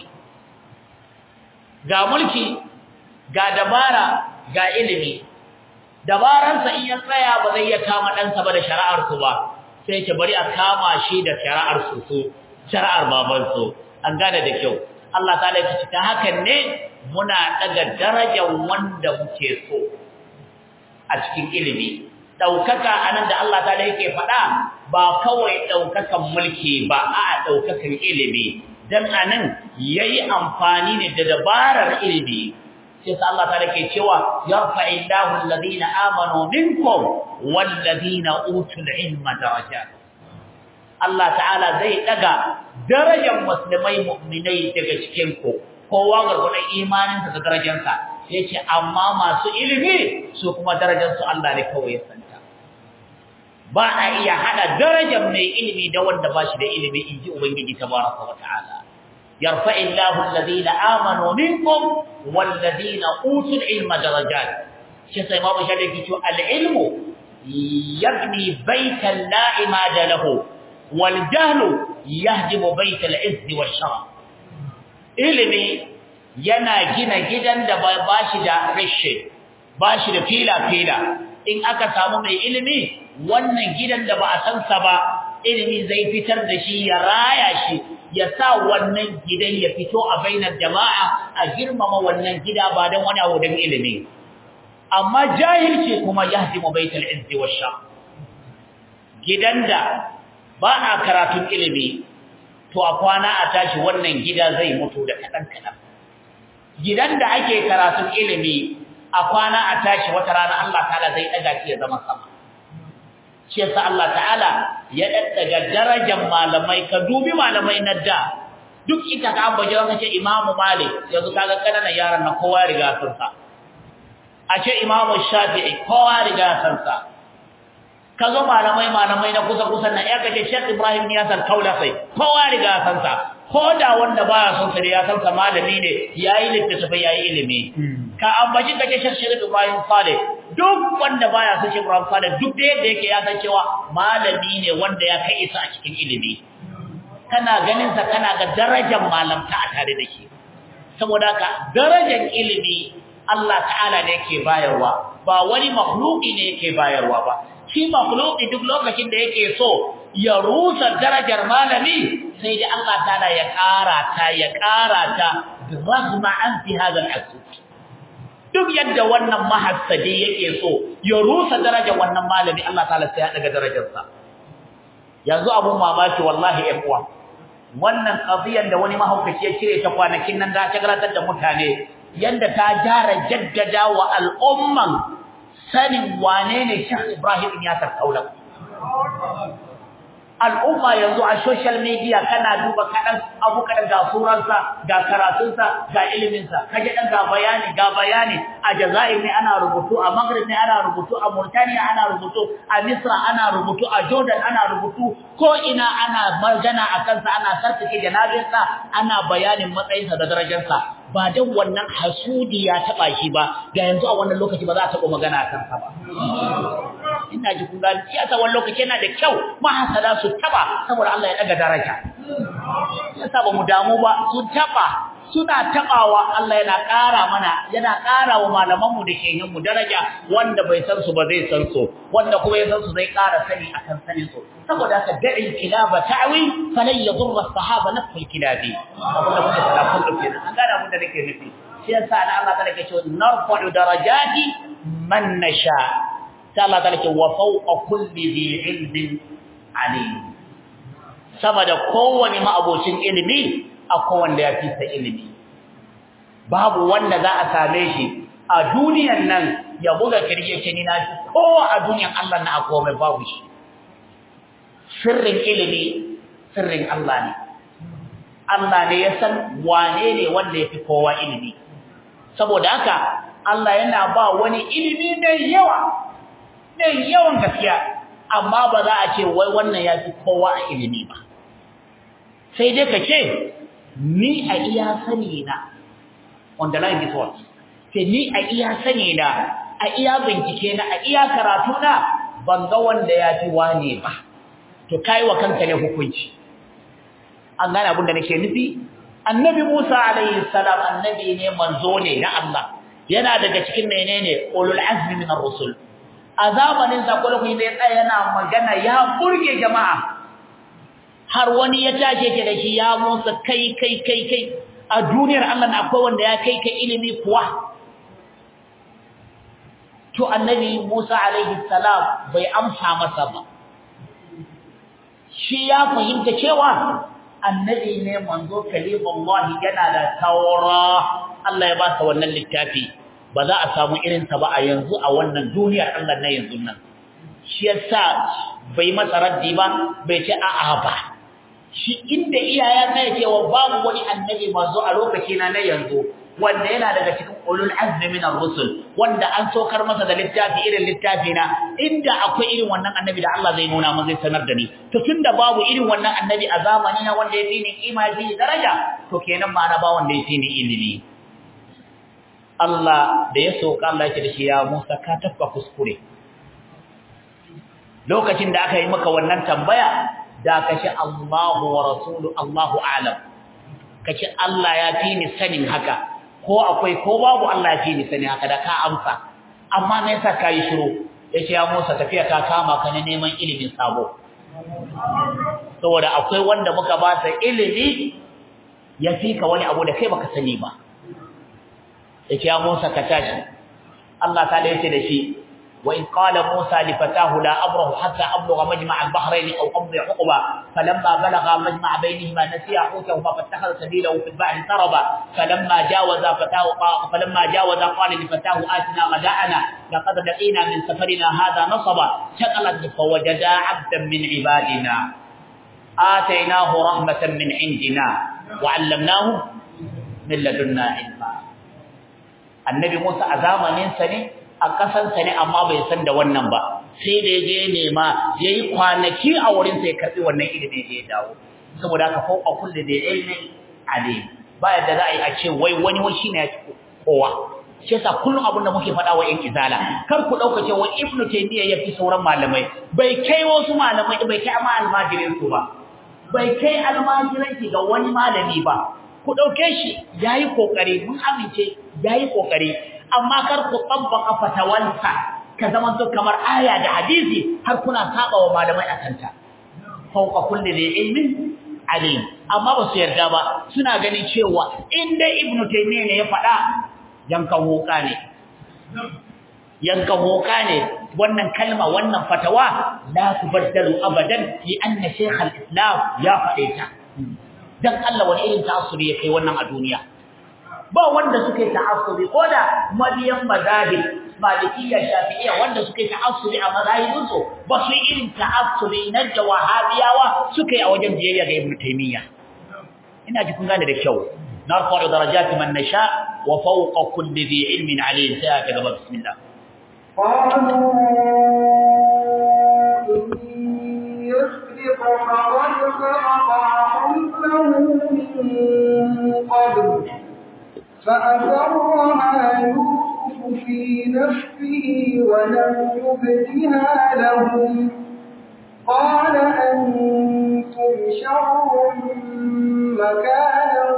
ga mulki ga dabara ga ilimi dabaransa in ya tsaya ba zai iya kama ɗansa ba da shari'ar su ba sai ce bari a kama shi da shari'ar su su shari'ar baban su an gane da kyau Allah ta laifi ta hakan ne muna daga darajar wanda muke so a cikin ilimi daukaka anan da Allah ta yake faɗa ba kawai daukakan mulki ba a daukakan ilimi dan anan yayi amfani ne da dabarar ilimi sai sa Allah ta yake cewa yarfa'illahu alladhina amanu minkum walladhina utul ilma darajat Allah ta'ala zai daga darajar musulmai mu'minai daga cikin ku kowa gargudun imaninsa da darajarsa yace amma masu ilimi su kuma darajarsu Allah ne kawai ya santa ba a iya hada darajar mai ilimi da wanda ba shi da ilimi inji ubangiji tabaraka wa ta'ala yarfa'illahu alladhina amanu minkum walladhina utul ilma darajat shi sai ma bashi da kici al-ilmu yabni baytan la imada lahu wal jahlu yahdimu baytal izzi wash sharaf ilimi yana gina gidan da ba shi da rashe ba shi da fila-fila in aka samu mai ilimi wannan gidan da ba a san sa ba ilimi zai fitar da shi ya raya shi ya sa wannan gidan ya fito a bainar jama'a a girmama wannan gida ba don wani abu don ilimi amma jahilci kuma yahdimu baitul izzi washa gidan da ba a karatun ilimi to a kwana a tashi wannan gida zai mutu da kadan kadan gidan da ake karatun ilimi a kwana a tashi wata rana Allah ta'ala zai daga shi ya zama sama shi yasa Allah ta'ala ya daddaga darajar malamai ka dubi malamai na da duk ita ka ambaje wanda ce Imam Malik yanzu kaga kananan yaran na kowa riga sun sa a ce Imam Shafi'i kowa riga sun sa kazo malamai malamai na kusa kusa na ya kace Sheikh Ibrahim ya san kaula sai kowa riga sun sa ko da wanda baya son sa ya san sa malami ne yayi littafi yayi ilimi ka ambaci kace Sheikh Ibrahim Saleh duk wanda baya son Sheikh Ibrahim Saleh duk da yadda yake ya san cewa malami ne wanda ya kai isa a cikin ilimi kana ganin sa kana ga darajar malamta a tare da shi saboda ka darajar ilimi Allah ta'ala ne yake bayarwa ba wani makhluki ne yake bayarwa ba shi makhluki duk lokacin da yake so ya rusa darajar malami sai da Allah ta'ala ya ƙara ta ya ƙara ta rahma an fi hadha al-asud duk yadda wannan mahassadi yake so ya rusa darajar wannan malami Allah ta'ala sai ya daga darajarsa yanzu abun mamaki wallahi ɗan uwa wannan qadiyan da wani mahaukaci ya cire ta kwanakin nan da ta garatar da mutane yanda ta jara jaddada wa al'umman sanin wane ne Sheikh Ibrahim ya tarkaula al'umma yanzu a social media kana duba kadan abu kadan ga suransa ga karatunsa ga iliminsa kaje dan ga bayani ga bayani a Jazair ne ana rubutu a Maghrib ne ana rubutu a Mauritania ana rubutu a Misra ana rubutu a Jordan ana rubutu ko ina ana magana akan sa ana sarkake janabinsa ana bayanin matsayinsa da darajarsa ba dan wannan hasudi ya taba shi ba da yanzu a wannan lokaci ba za a taba magana akan sa ba ina ji kun gani siyasa wannan lokaci yana da kyau mahasada su taba saboda Allah ya daga daraja yasa ba mu damu ba su taba suna tabawa Allah yana ƙara mana yana ƙara wa malaman mu da shehin mu daraja wanda bai san su ba zai san su wanda kuma ya san su zai ƙara sani akan sanin su saboda haka da'i kilaba ta'wi falan yadurra as-sahaba nafsul kilabi saboda muke fara kun dauke an gane abin da nake nufi shi yasa da Allah ta ke cewa narfa'u darajati man nasha sai Allah ta ce wa fawqa kulli dhi ilmin alim sama da kowane ma'abocin ilimi akwai wanda ya fi sa ilimi babu wanda za a same shi a duniyan nan ya buga kirje ce ni na fi kowa a duniyan Allah na akwai mai babu shi sirrin ilimi sirrin Allah ne Allah ne ya san wane ne wanda ya fi kowa ilimi saboda haka Allah yana ba wani ilimi mai yawa mai yawan gaskiya amma ba za a ce wai wannan ya fi kowa a ilimi ba sai dai ka ce ni a iya sani na on the line before sai ni a iya sani na a iya bincike na a iya karatu na ban ga wanda ya fi wane ba to kai wa kanka ne hukunci an gane abin da nake nufi annabi Musa alaihi salam annabi ne manzo ne na Allah yana daga cikin menene ulul azmi min ar-rusul a zamanin sa kullu ne tsaya yana magana ya burge jama'a har wani ya tashi yake da shi ya Musa kai kai kai kai a duniyar Allah na akwai wanda ya kai kai ilimi kuwa to annabi Musa alaihi salam bai amsa masa ba shi ya fahimta cewa annabi ne manzo kalimullahi yana da taura Allah ya ba sa wannan littafi ba za a samu irin sa ba a yanzu a wannan duniyar Allah na yanzu nan shi yasa bai masa raddi ba bai ce a'a ba shi inda iyaya na yake wa babu wani annabi manzo a lokaci na na yanzu wanda yana daga cikin ulul azmi min ar-rusul wanda an sokar masa da littafi irin littafi na inda akwai irin wannan annabi da Allah zai nuna mun zai sanar da ni to tunda babu irin wannan annabi a zamani na wanda yafi ni kima yafi daraja to kenan ma na ba wanda yafi ni ilimi Allah da ya soka Allah yake da shi ya Musa ka tafka kuskure lokacin da aka yi maka wannan tambaya da kace Allahu wa rasulu Allahu a'lam kace Allah ya fi ni sanin haka ko akwai ko babu Allah ya fi ni sanin haka da ka amsa amma me yasa kai shiru yace ya Musa tafiya ta kama ka ne neman ilimin sabo saboda akwai wanda muka ba sa ilimi ya fi ka wani abu da kai baka sani ba yace ya Musa ka tashi Allah ta da yace da shi wa in qala Musa li fatahu la abrahu hatta ablugha majma' al-bahrayn aw amdi huquba falamma balagha majma' baynihima nasiya hutahuma fattakhadha sabilahu fil bahri saraba falamma jawaza fatahu falamma jawaza qala li fatahu atina ghada'ana laqad laqina min safarina hadha nasaba shaqalat fawajada 'abdan min ibadina آتيناه رحمة من عندنا وعلمناه من لدنا علما annabi Musa a zamanin sa ne a kasan sa ne amma bai san da wannan ba sai da yaje nema yayi kwanaki a wurin sai karbi wannan ilimi da ya dawo saboda haka ko a kullu da ilmi alim ba yadda za a yi a ce wai wani wani shine ya ci kowa shi yasa kullum abin da muke faɗa wa ƴan izala kar ku dauka cewa ibnu taymiya ya fi sauran malamai bai kai wasu malamai bai kai amma almajirin su ba bai kai almajiranci ga wani malami ba ku dauke shi yayi kokari mun amince yayi kokari amma kar ku tabbaka fatawansa ka zaman to kamar aya da hadisi har kuna saba wa malamai akan ta fauqa kulli dhi ilmin alim amma ba su yarda ba suna ganin cewa in dai ibnu taymiya ne ya faɗa yankan hoka ne yankan hoka ne wannan kalma wannan fatawa la tubaddalu abadan fi anna shaykh al-islam ya faɗe ta dan Allah wani irin ta'assuri ya kai wannan a duniya ba wanda suke ta'assuri ko da mabiyan mazahib malikiyya shafi'iyya wanda suke ta'assuri a mazahibin su ba su irin ta'assuri na da wahabiyawa suke a wajen biyayya ga ibnu taymiya ina ji kun gane da kyau narfa'u darajati man nasha wa fawqa kulli dhi ilmin alim sai ka gaba bismillah قالوا إن يسرق فقد سرق قبله من قبل فأسرها يوسف في نفسه ولم يبدها لهم قال أنتم شر مكانا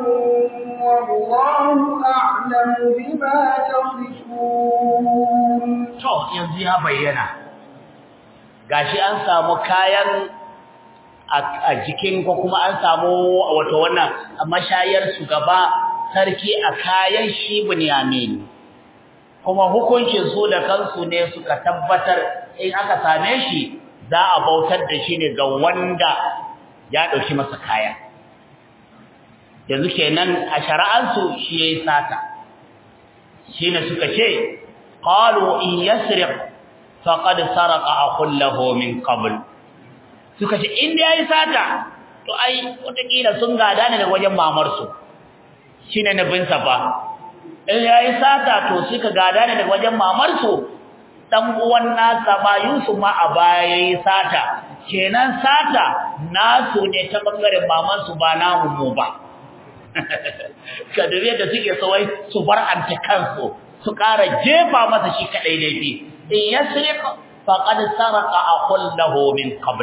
والله أعلم بما تصفون to yanzu ya bayyana gashi an samu kayan a jikin ko kuma an samu wato wannan mashayar shugaba sarki a kayan shi Bunyamin kuma hukuncin su da kansu ne suka tabbatar in aka same shi za a bautar da shi ne ga wanda ya dauki masa kaya yanzu kenan a shari'ansu shi yayi sata shine suka ce qalu in yasriq faqad saraqa aqul lahu min qabl suka ce in da yayi sata to ai wataƙila sun gada ne daga wajen mamar su shine nabin sa fa in yayi sata to suka gada ne daga wajen mamar su dan uwan nasa ba Yusuf ma a baya yayi sata kenan sata nasu ne ta bangaren maman su ba namu mu ba kadare da suke sawai su bar anta kansu su ƙara jefa masa shi kadai laifi in yasriq faqad saraqa aqul lahu min qabl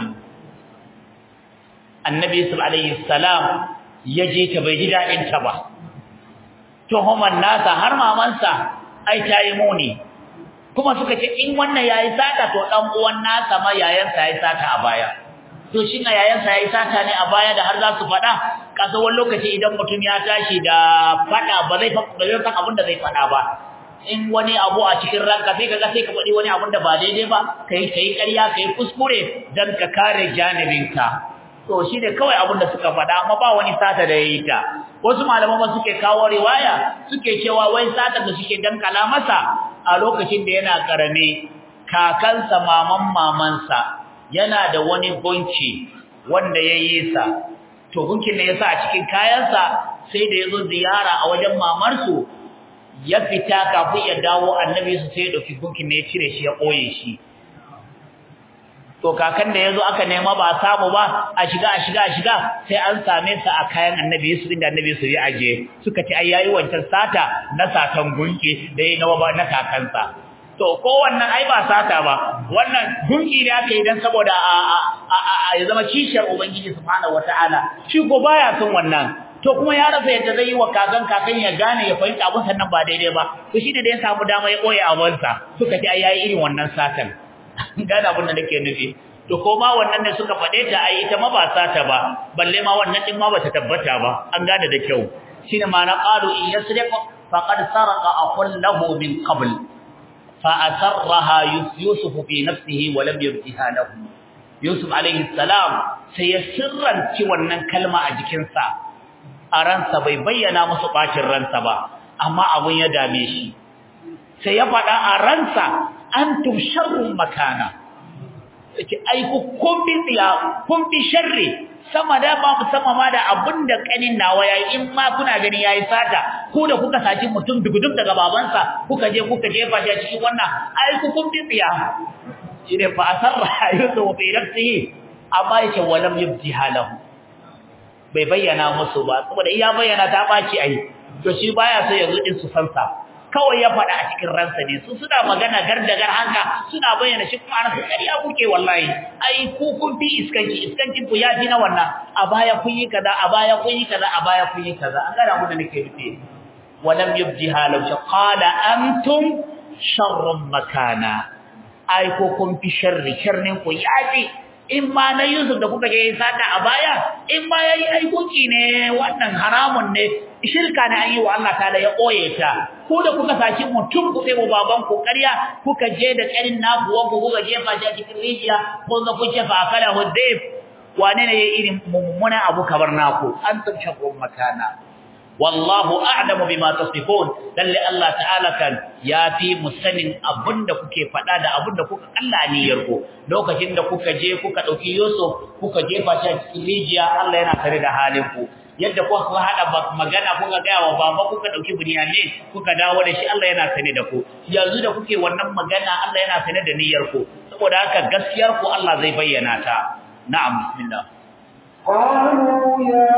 annabi yusuf alayhi salam yaje ta bai ji dadin ta ba tuhuman nasa har mamansa ai tayi muni kuma suka ce in wannan yayi sata to dan uwan nasa ma yayansa yayi sata a baya to shi na yayansa yayi sata ne a baya da har za su fada kasa wani lokaci idan mutum ya tashi da fada ba zai ba zai san abin da zai fada ba in wani abu a cikin ranka sai kaga sai ka faɗi wani abun da ba daidai ba kai kai ƙarya kai kuskure dan ka kare janibinka to shi ne kawai abun da suka faɗa amma ba wani sata da yayi ta wasu malaman ma suke kawo riwaya suke cewa wai sata da suke dankala masa a lokacin da yana karame kakansa maman mamansa yana da wani gunki wanda yayi sa to gunkin ne yasa a cikin kayansa sai da yazo ziyara a wajen mamarsu ya fita kafin ya dawo annabi su sai ya dauki gunkin ne ya cire shi ya koye shi to kakan da yazo aka nema ba samu ba a shiga a shiga a shiga sai an same sa a kayan annabi Yusuf inda annabi Yusuf ya aje suka ce ai yayi wancan sata na satan gunki da yayi na ba na kakansa to ko wannan ai ba sata ba wannan gunki ne aka yi dan saboda a a ya zama kishiyar ubangiji subhanahu wataala shi ko baya son wannan to kuma ya rasa yadda zai yi wa kakan kakan ya gane ya fahimta abun sannan ba daidai ba to shi da ya samu dama ya koyi abunsa suka ce ai yayi irin wannan satan gane abin da nake nufi to ko ma wannan ne suka fade ta ai ita ma ba sata ba balle ma wannan din ma bata tabbata ba an gane da kyau shine ma na qalu in yasriq faqad saraqa aqul lahu min qabl fa asarraha yusuf fi nafsihi wa lam yubdiha lahu yusuf alayhi salam sai ya sirranci wannan kalma a jikinsa a ransa bai bayyana musu bacin ransa ba amma abun ya dame shi sai ya faɗa a ransa antum sharrun makana yake ai ku kun bi tsiya kun bi sharri sama da ba mu sama ma da abinda kanin nawa yayi in ma kuna gani yayi sata ko da kuka saci mutum dugudum daga babansa kuka je kuka jefa shi a cikin wannan ai ku kun bi tsiya shine fa asarra yusuf fi nafsihi amma yake walam yubdi halahu bai bayyana musu ba saboda iya bayyana ta baci ai to shi baya so yanzu din su sansa kawai ya faɗa a cikin ransa ne su suna magana gardagar hanka suna bayyana shi kuma ransa ƙarya kuke wallahi ai ku kun fi iskanci iskancin ku ya fi na wannan a baya kun yi kaza a baya kun yi kaza a baya kun yi kaza an gana mu da nake nufi walam yubdi halau shi qala antum sharrun makana ai ko kun fi sharri sharrin ku ya fi in ma na Yusuf da kuka je sata a baya in ma yayi aikoki ne wannan haramun ne shirka ne an yi wa Allah ta'ala ya koye ta ko da kuka saki mutum ku sai baban ku ƙarya kuka je da ƙarin naku wanku kuka jefa shi a cikin rijiya ko za ku ce fa akala hudayf wane ne yayi irin mummuna abu kabar naku an tabshaku makana wallahu a'lamu bima tasifun lalle Allah ta'ala kan yafi musanin abinda kuke fada da abinda kuka Allah niyyar ku lokacin da kuka je kuka dauki Yusuf kuka jefa shi a cikin rijiya Allah yana tare da halin ku yadda kuka hada magana kuka ga wa baba kuka dauki Bunyamin kuka dawo da shi Allah yana sane da ku yanzu da kuke wannan magana Allah yana sane da niyyar ku saboda haka gaskiyar ku Allah zai bayyana ta na'am bismillah قالوا يا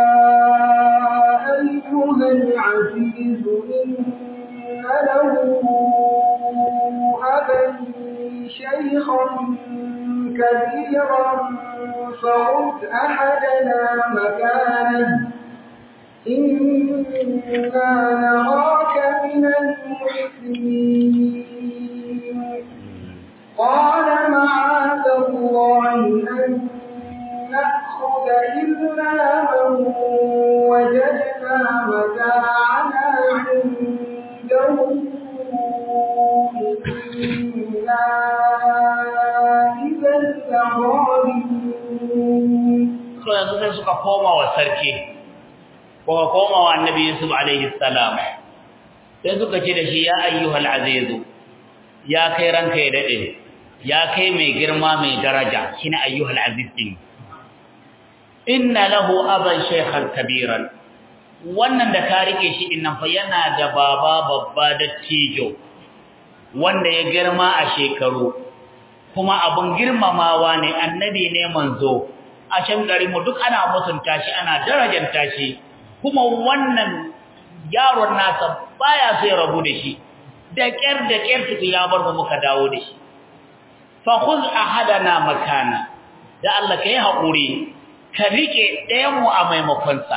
أيها العزيز إن له أبا شيخا كبيرا فخذ أحدنا مكانه إنا نراك من المحسنين قال معاذ الله أن نأخذ إلا من وجدنا متاعنا عنده إنا إذا لظالمون so yanzu sai suka koma wa sarki ko koma wa annabi Yusuf alaihi salam sai suka ce da shi ya ayyuhal azizu ya kai ranka ya dade ya kai mai girma mai daraja shine ayyuhal aziz din inna lahu aban shaykhan kabiran wannan da ka rike shi din nan fa yana da baba babba da tijo wanda ya girma a shekaru kuma abun girmamawa ne annabi ne manzo a can gari mu duk ana mutunta shi ana darajanta shi kuma wannan yaron nasa baya sai rabu da shi da kyar da kyar tuku ya bar mu muka dawo da shi fa khudh ahadana makana da Allah kai hakuri ka rike ɗayan mu a maimakon sa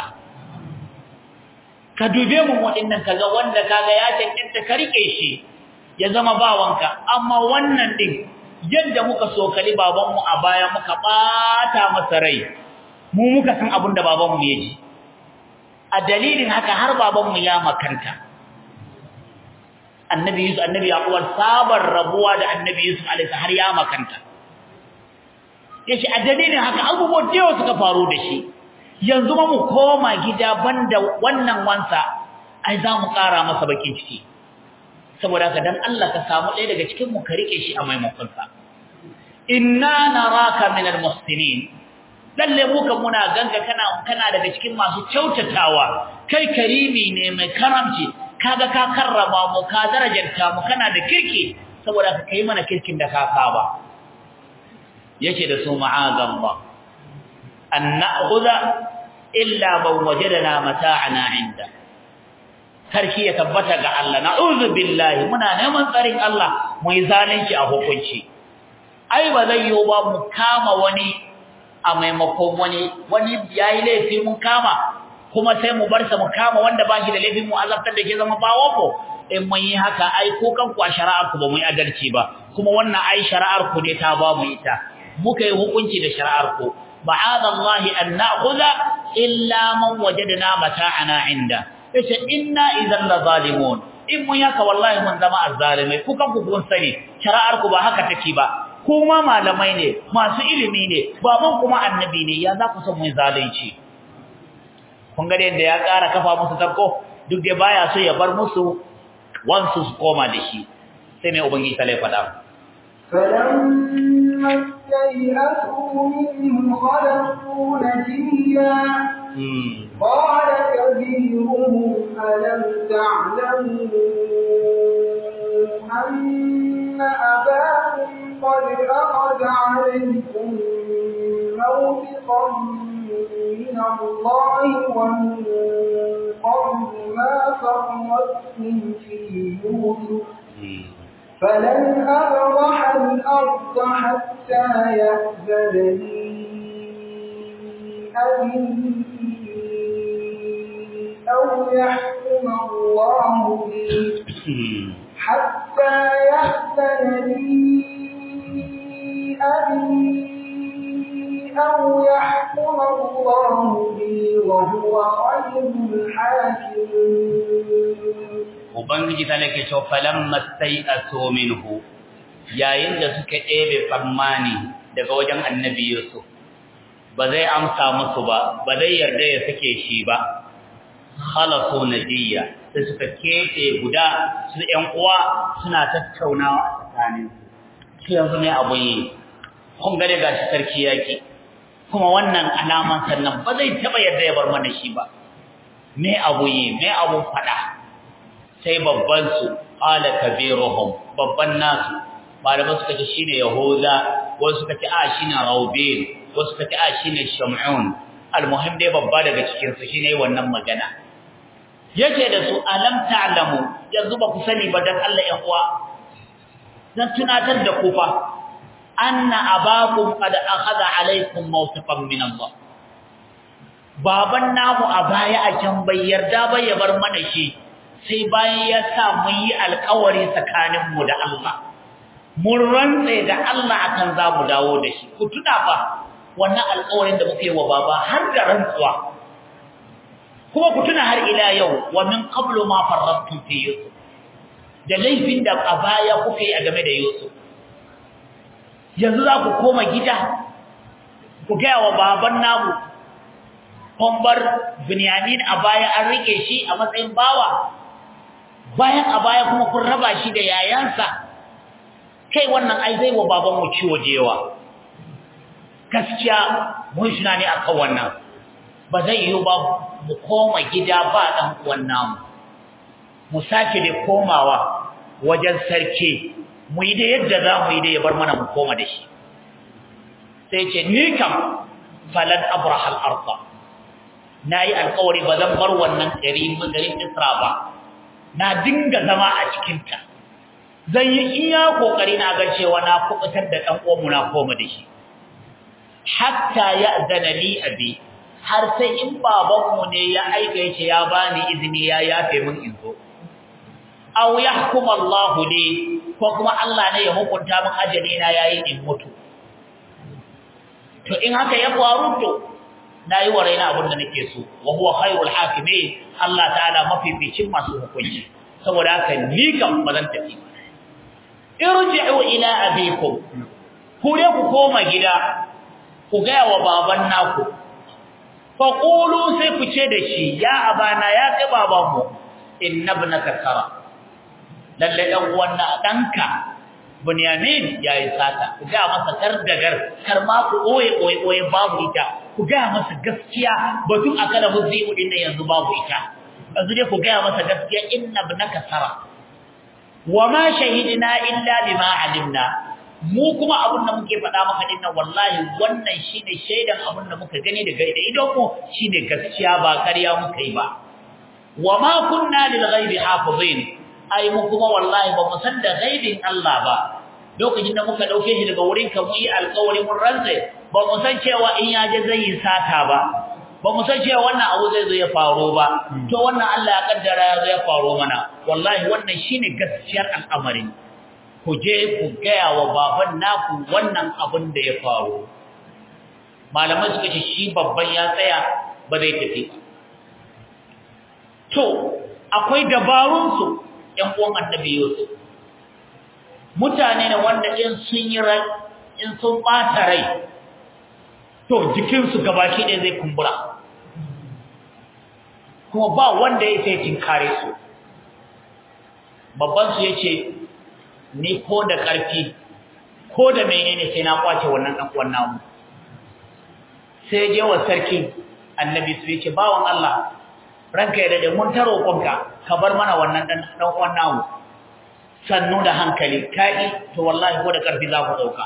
ka dube mu waɗannan kaga wanda kaga ya cancanta ka rike shi ya zama bawanka amma wannan din yadda muka sokali babanmu a baya muka bata masa rai mu muka san abin da babanmu ya ji a dalilin haka har babanmu ya makanta annabi yusuf annabi yaqub sabar rabuwa da annabi yusuf alaihi har ya makanta yace a dalilin haka abubuwa da yawa suka faru da shi yanzu ma mu koma gida banda wannan wansa ai za mu ƙara masa bakin ciki saboda haka dan Allah ka samu ɗaya daga cikin mu ka rike shi a maimakon sa inna naraka minal muhsinin lalle mu kan muna ganga kana kana daga cikin masu kyautatawa kai karimi ne mai karamci kaga ka karrama mu ka darajanta mu kana da kirki saboda ka kai mana kirkin da ka saba yace da su ma'azallah an na'khudha illa man wajadana mata'ana inda sarki ya tabbata ga Allah na'udhu billahi muna neman tsarin Allah mu yi zalunci a hukunci ai ba zai yi ba mu kama wani a maimakon wani wani yayi laifi mun kama kuma sai mu bar sa mu kama wanda ba shi da laifin mu azabtar da ke zama bawo ko in mun yi haka ai ko kan ku a shari'ar ku ba mu yi adalci ba kuma wannan ai shari'ar ku ne ta ba mu ita muka yi hukunci da shari'ar ku ma'adallahi an na'khudha illa man wajadna mata'ana inda yace inna idan la zalimun in mun yaka wallahi mun zama azzalimai ku kan ku kun sani shari'ar ku ba haka take ba kuma malamai ne masu ilimi ne baban kuma annabi ne ya za ku san mun zalunci kun ga yadda ya ƙara kafa musu tabko duk da baya so ya bar musu wansu su koma da shi sai mai ubangiji ta faɗa فلما استيئسوا منه خلقوا نجيا قال كبيرهم ألم تعلموا أن أباكم قد أخذ عليكم موثقا من الله ومن قبل ما فرطتم في يوسف فلن أبرح الأرض حتى يأذن لي أبي أو يحكم الله لي حتى يأذن لي أبي أو يحكم الله لي وهو خير الحاكمين Ubangiji ta nake cewa falamma sai'asu minhu yayin da suka ɗebe tsammani daga wajen annabi Yusuf ba zai amsa musu ba ba zai yarda ya sake shi ba khalasu najiya sai suka kete guda su ƴan uwa suna tattaunawa a tsakanin su yanzu ne abu yi kun gare gashi sarki yaki kuma wannan alaman sannan ba zai taba yarda ya bar mana shi ba me abu yi me abu fada sai babban su qala kabiruhum babban nasu malaman suka ce shine yahuda wasu suka ce a shine raubin wasu suka ce a shine shamun almuhim dai babba daga cikin su shine wannan magana yace da su alam ta'lamu yanzu ba ku sani ba dan Allah ya uwa dan tunatar da ku fa anna abakum qad akhadha alaykum mawtaqan min Allah baban namu a baya a can bai yarda ba ya bar mana shi sai bayan ya sa mun yi alƙawari tsakanin mu da Allah mun rantsa da Allah akan za mu dawo da shi ku tuna fa wannan alƙawarin da muke wa baba har da rantsuwa kuma ku tuna har ila yau wa min qablu ma farrattum fi yusuf da laifin da a baya kuka yi a game da yusuf yanzu za ku koma gida ku gaya wa baban namu kwambar binyamin a baya an rike shi a matsayin bawa bayan a baya kuma kun raba shi da yayansa kai wannan ai zai wa babanmu ciwo jewa gaskiya mun shi ne akan wannan ba zai yi ba mu koma gida ba dan uwan namu mu sake da komawa wajen sarki mu yi da yadda za mu yi da ya bar mana mu koma da shi sai ce ni kam falan abraha al-ardh nayi alƙawari ba zan bar wannan gari garin Isra ba na dinga zama a cikin ta zan yi iya kokari na ga cewa na kubutar da dan uwanmu na koma da shi hatta ya'zana li abi har sai in babanmu ne ya aika yace ya bani izini ya yafe min in zo aw yahkum Allah li ko kuma Allah ne ya hukunta min ajali na yayi in mutu to in haka ya faru to nayi wa raina abin da nake so wa huwa khairul hakimin Allah ta'ala mafificin masu hukunci saboda haka ni kam bazan tafi irji'u ila abikum ku ne ku koma gida ku ga wa baban naku fa qulu sai ku ce da shi ya abana ya kai babanmu inna ibnaka tara lalle dan uwan danka bunyamin yayi sata ku ga masa tardagar kar ma ku oye oye oye babu ita ku ga masa gaskiya batun akala muzibu din nan yanzu babu ita yanzu dai ku ga masa gaskiya inna ibnaka tara wama shahidna illa bima alimna mu kuma abin da muke faɗa maka din nan wallahi wannan shine shaidan abin da muka gani daga da idon mu shine gaskiya ba ƙarya muka yi ba wama kunna lil ghaibi hafizin ai mu kuma wallahi ba mu san da ghaibin Allah ba lokacin da muka dauke shi daga wurin ka mu yi alƙawari mun rantsa ba mu san cewa in ya je zai yi sata ba ba mu san cewa wannan abu zai zo ya faru ba to wannan Allah ya kaddara ya zo ya faru mana wallahi wannan shine gaskiyar al'amarin ku je ku gaya wa baban naku wannan abin da ya faru malamai suka ce shi babban ya tsaya ba zai tafi ba to akwai dabarunsu ƴan uwan annabi Yusuf mutane ne wanda in sun yi rai in sun bata rai to jikinsu gabaki ɗaya zai kumbura kuma ba wanda ya sai tinkare su babban su yace ni ko da ƙarfi ko da menene sai na kwace wannan dan uwan namu sai je wa sarki annabi su yace bawon Allah ranka ya dade mun taro konka ka bar mana wannan dan dan uwan namu sannu da hankali kai to wallahi ko da ƙarfi za ku dauka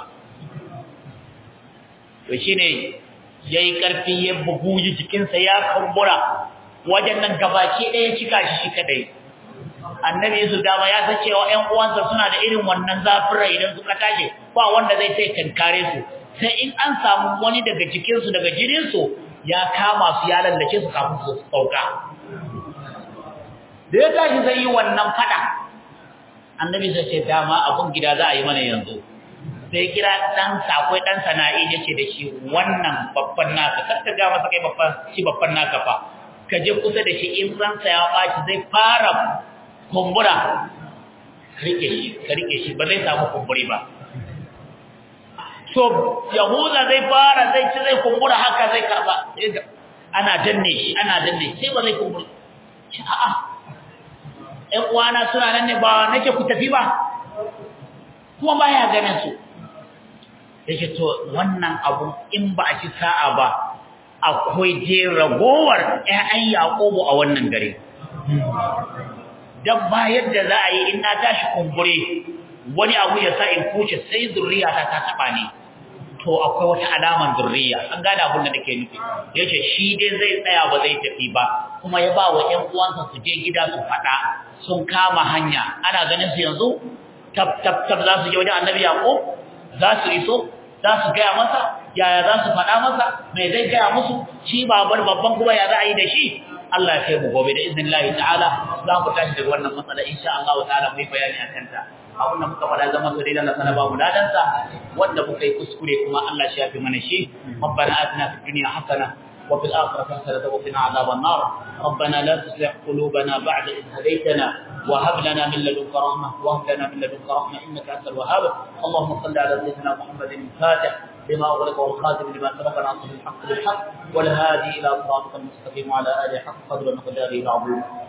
to shine yayi ƙarfi ya bugu jikinsa ya kumbura wajen nan gabaki ɗaya cika shi shi kadai annabi Yusuf dama ya san cewa ƴan uwansa suna da irin wannan zafin rai idan suka tashi ba wanda zai sai kankare su sai in an samu wani daga cikin su daga jirin su ya kama su ya lallace su kafin su sauka da ya tashi zai yi wannan fada annabi sai ce dama abun gida za a yi mana yanzu sai kira dan sa akwai dan sana'i yace da shi wannan babban naka kar ka ga masa kai babban shi babban naka fa ka je kusa da shi in ransa ya baci zai fara kumbura rike shi ka rike shi ba zai samu kumburi ba so yahuda zai fara zai ci zai kumbura haka zai karba ana danne shi ana danne sai ba zai kumbura a'a ƴan uwana suna nan ne ba nake ku tafi ba kuma baya ganin su yake to wannan abu in ba a ci sa'a ba akwai je ragowar ƴaƴan Yakubu a wannan gare dan ba yadda za a yi in na tashi kumbure wani abu ya sa in kuce sai zurriya ta ta taba ni to akwai wata alaman zurriya an gane abin da nake nufi yace shi dai zai tsaya ba zai tafi ba kuma ya ba wa ƴan uwansa su je gida su fada sun kama hanya ana ganin su yanzu tab tab tab za su je wajen Annabi Yaqub za su iso za su gaya masa yaya za su faɗa masa mai zai gaya musu shi babar babban kuma ya za a yi da shi Allah ya kai mu gobe da izinin Allah ta'ala za mu tashi daga wannan matsala insha Allah ta'ala mu yi bayani akan ta abin da muka faɗa zama su daidan Allah ba mu ladan sa wanda muka yi kuskure kuma Allah shi ya fi mana shi rabbana atina fid dunya hasana wa fil akhirati hasanatan wa qina adhaban nar rabbana la tuzigh qulubana ba'da idh hadaytana وهب لنا من لدنك رحمة وهب لنا من لدنك رحمة إنك أنت الوهاب اللهم صل على سيدنا محمد الفاتح لما أغلق والخاتم لما سبق ناصر الحق بالحق والهادي إلى صراطك المستقيم وعلى آله حق قدر ومقداره العظيم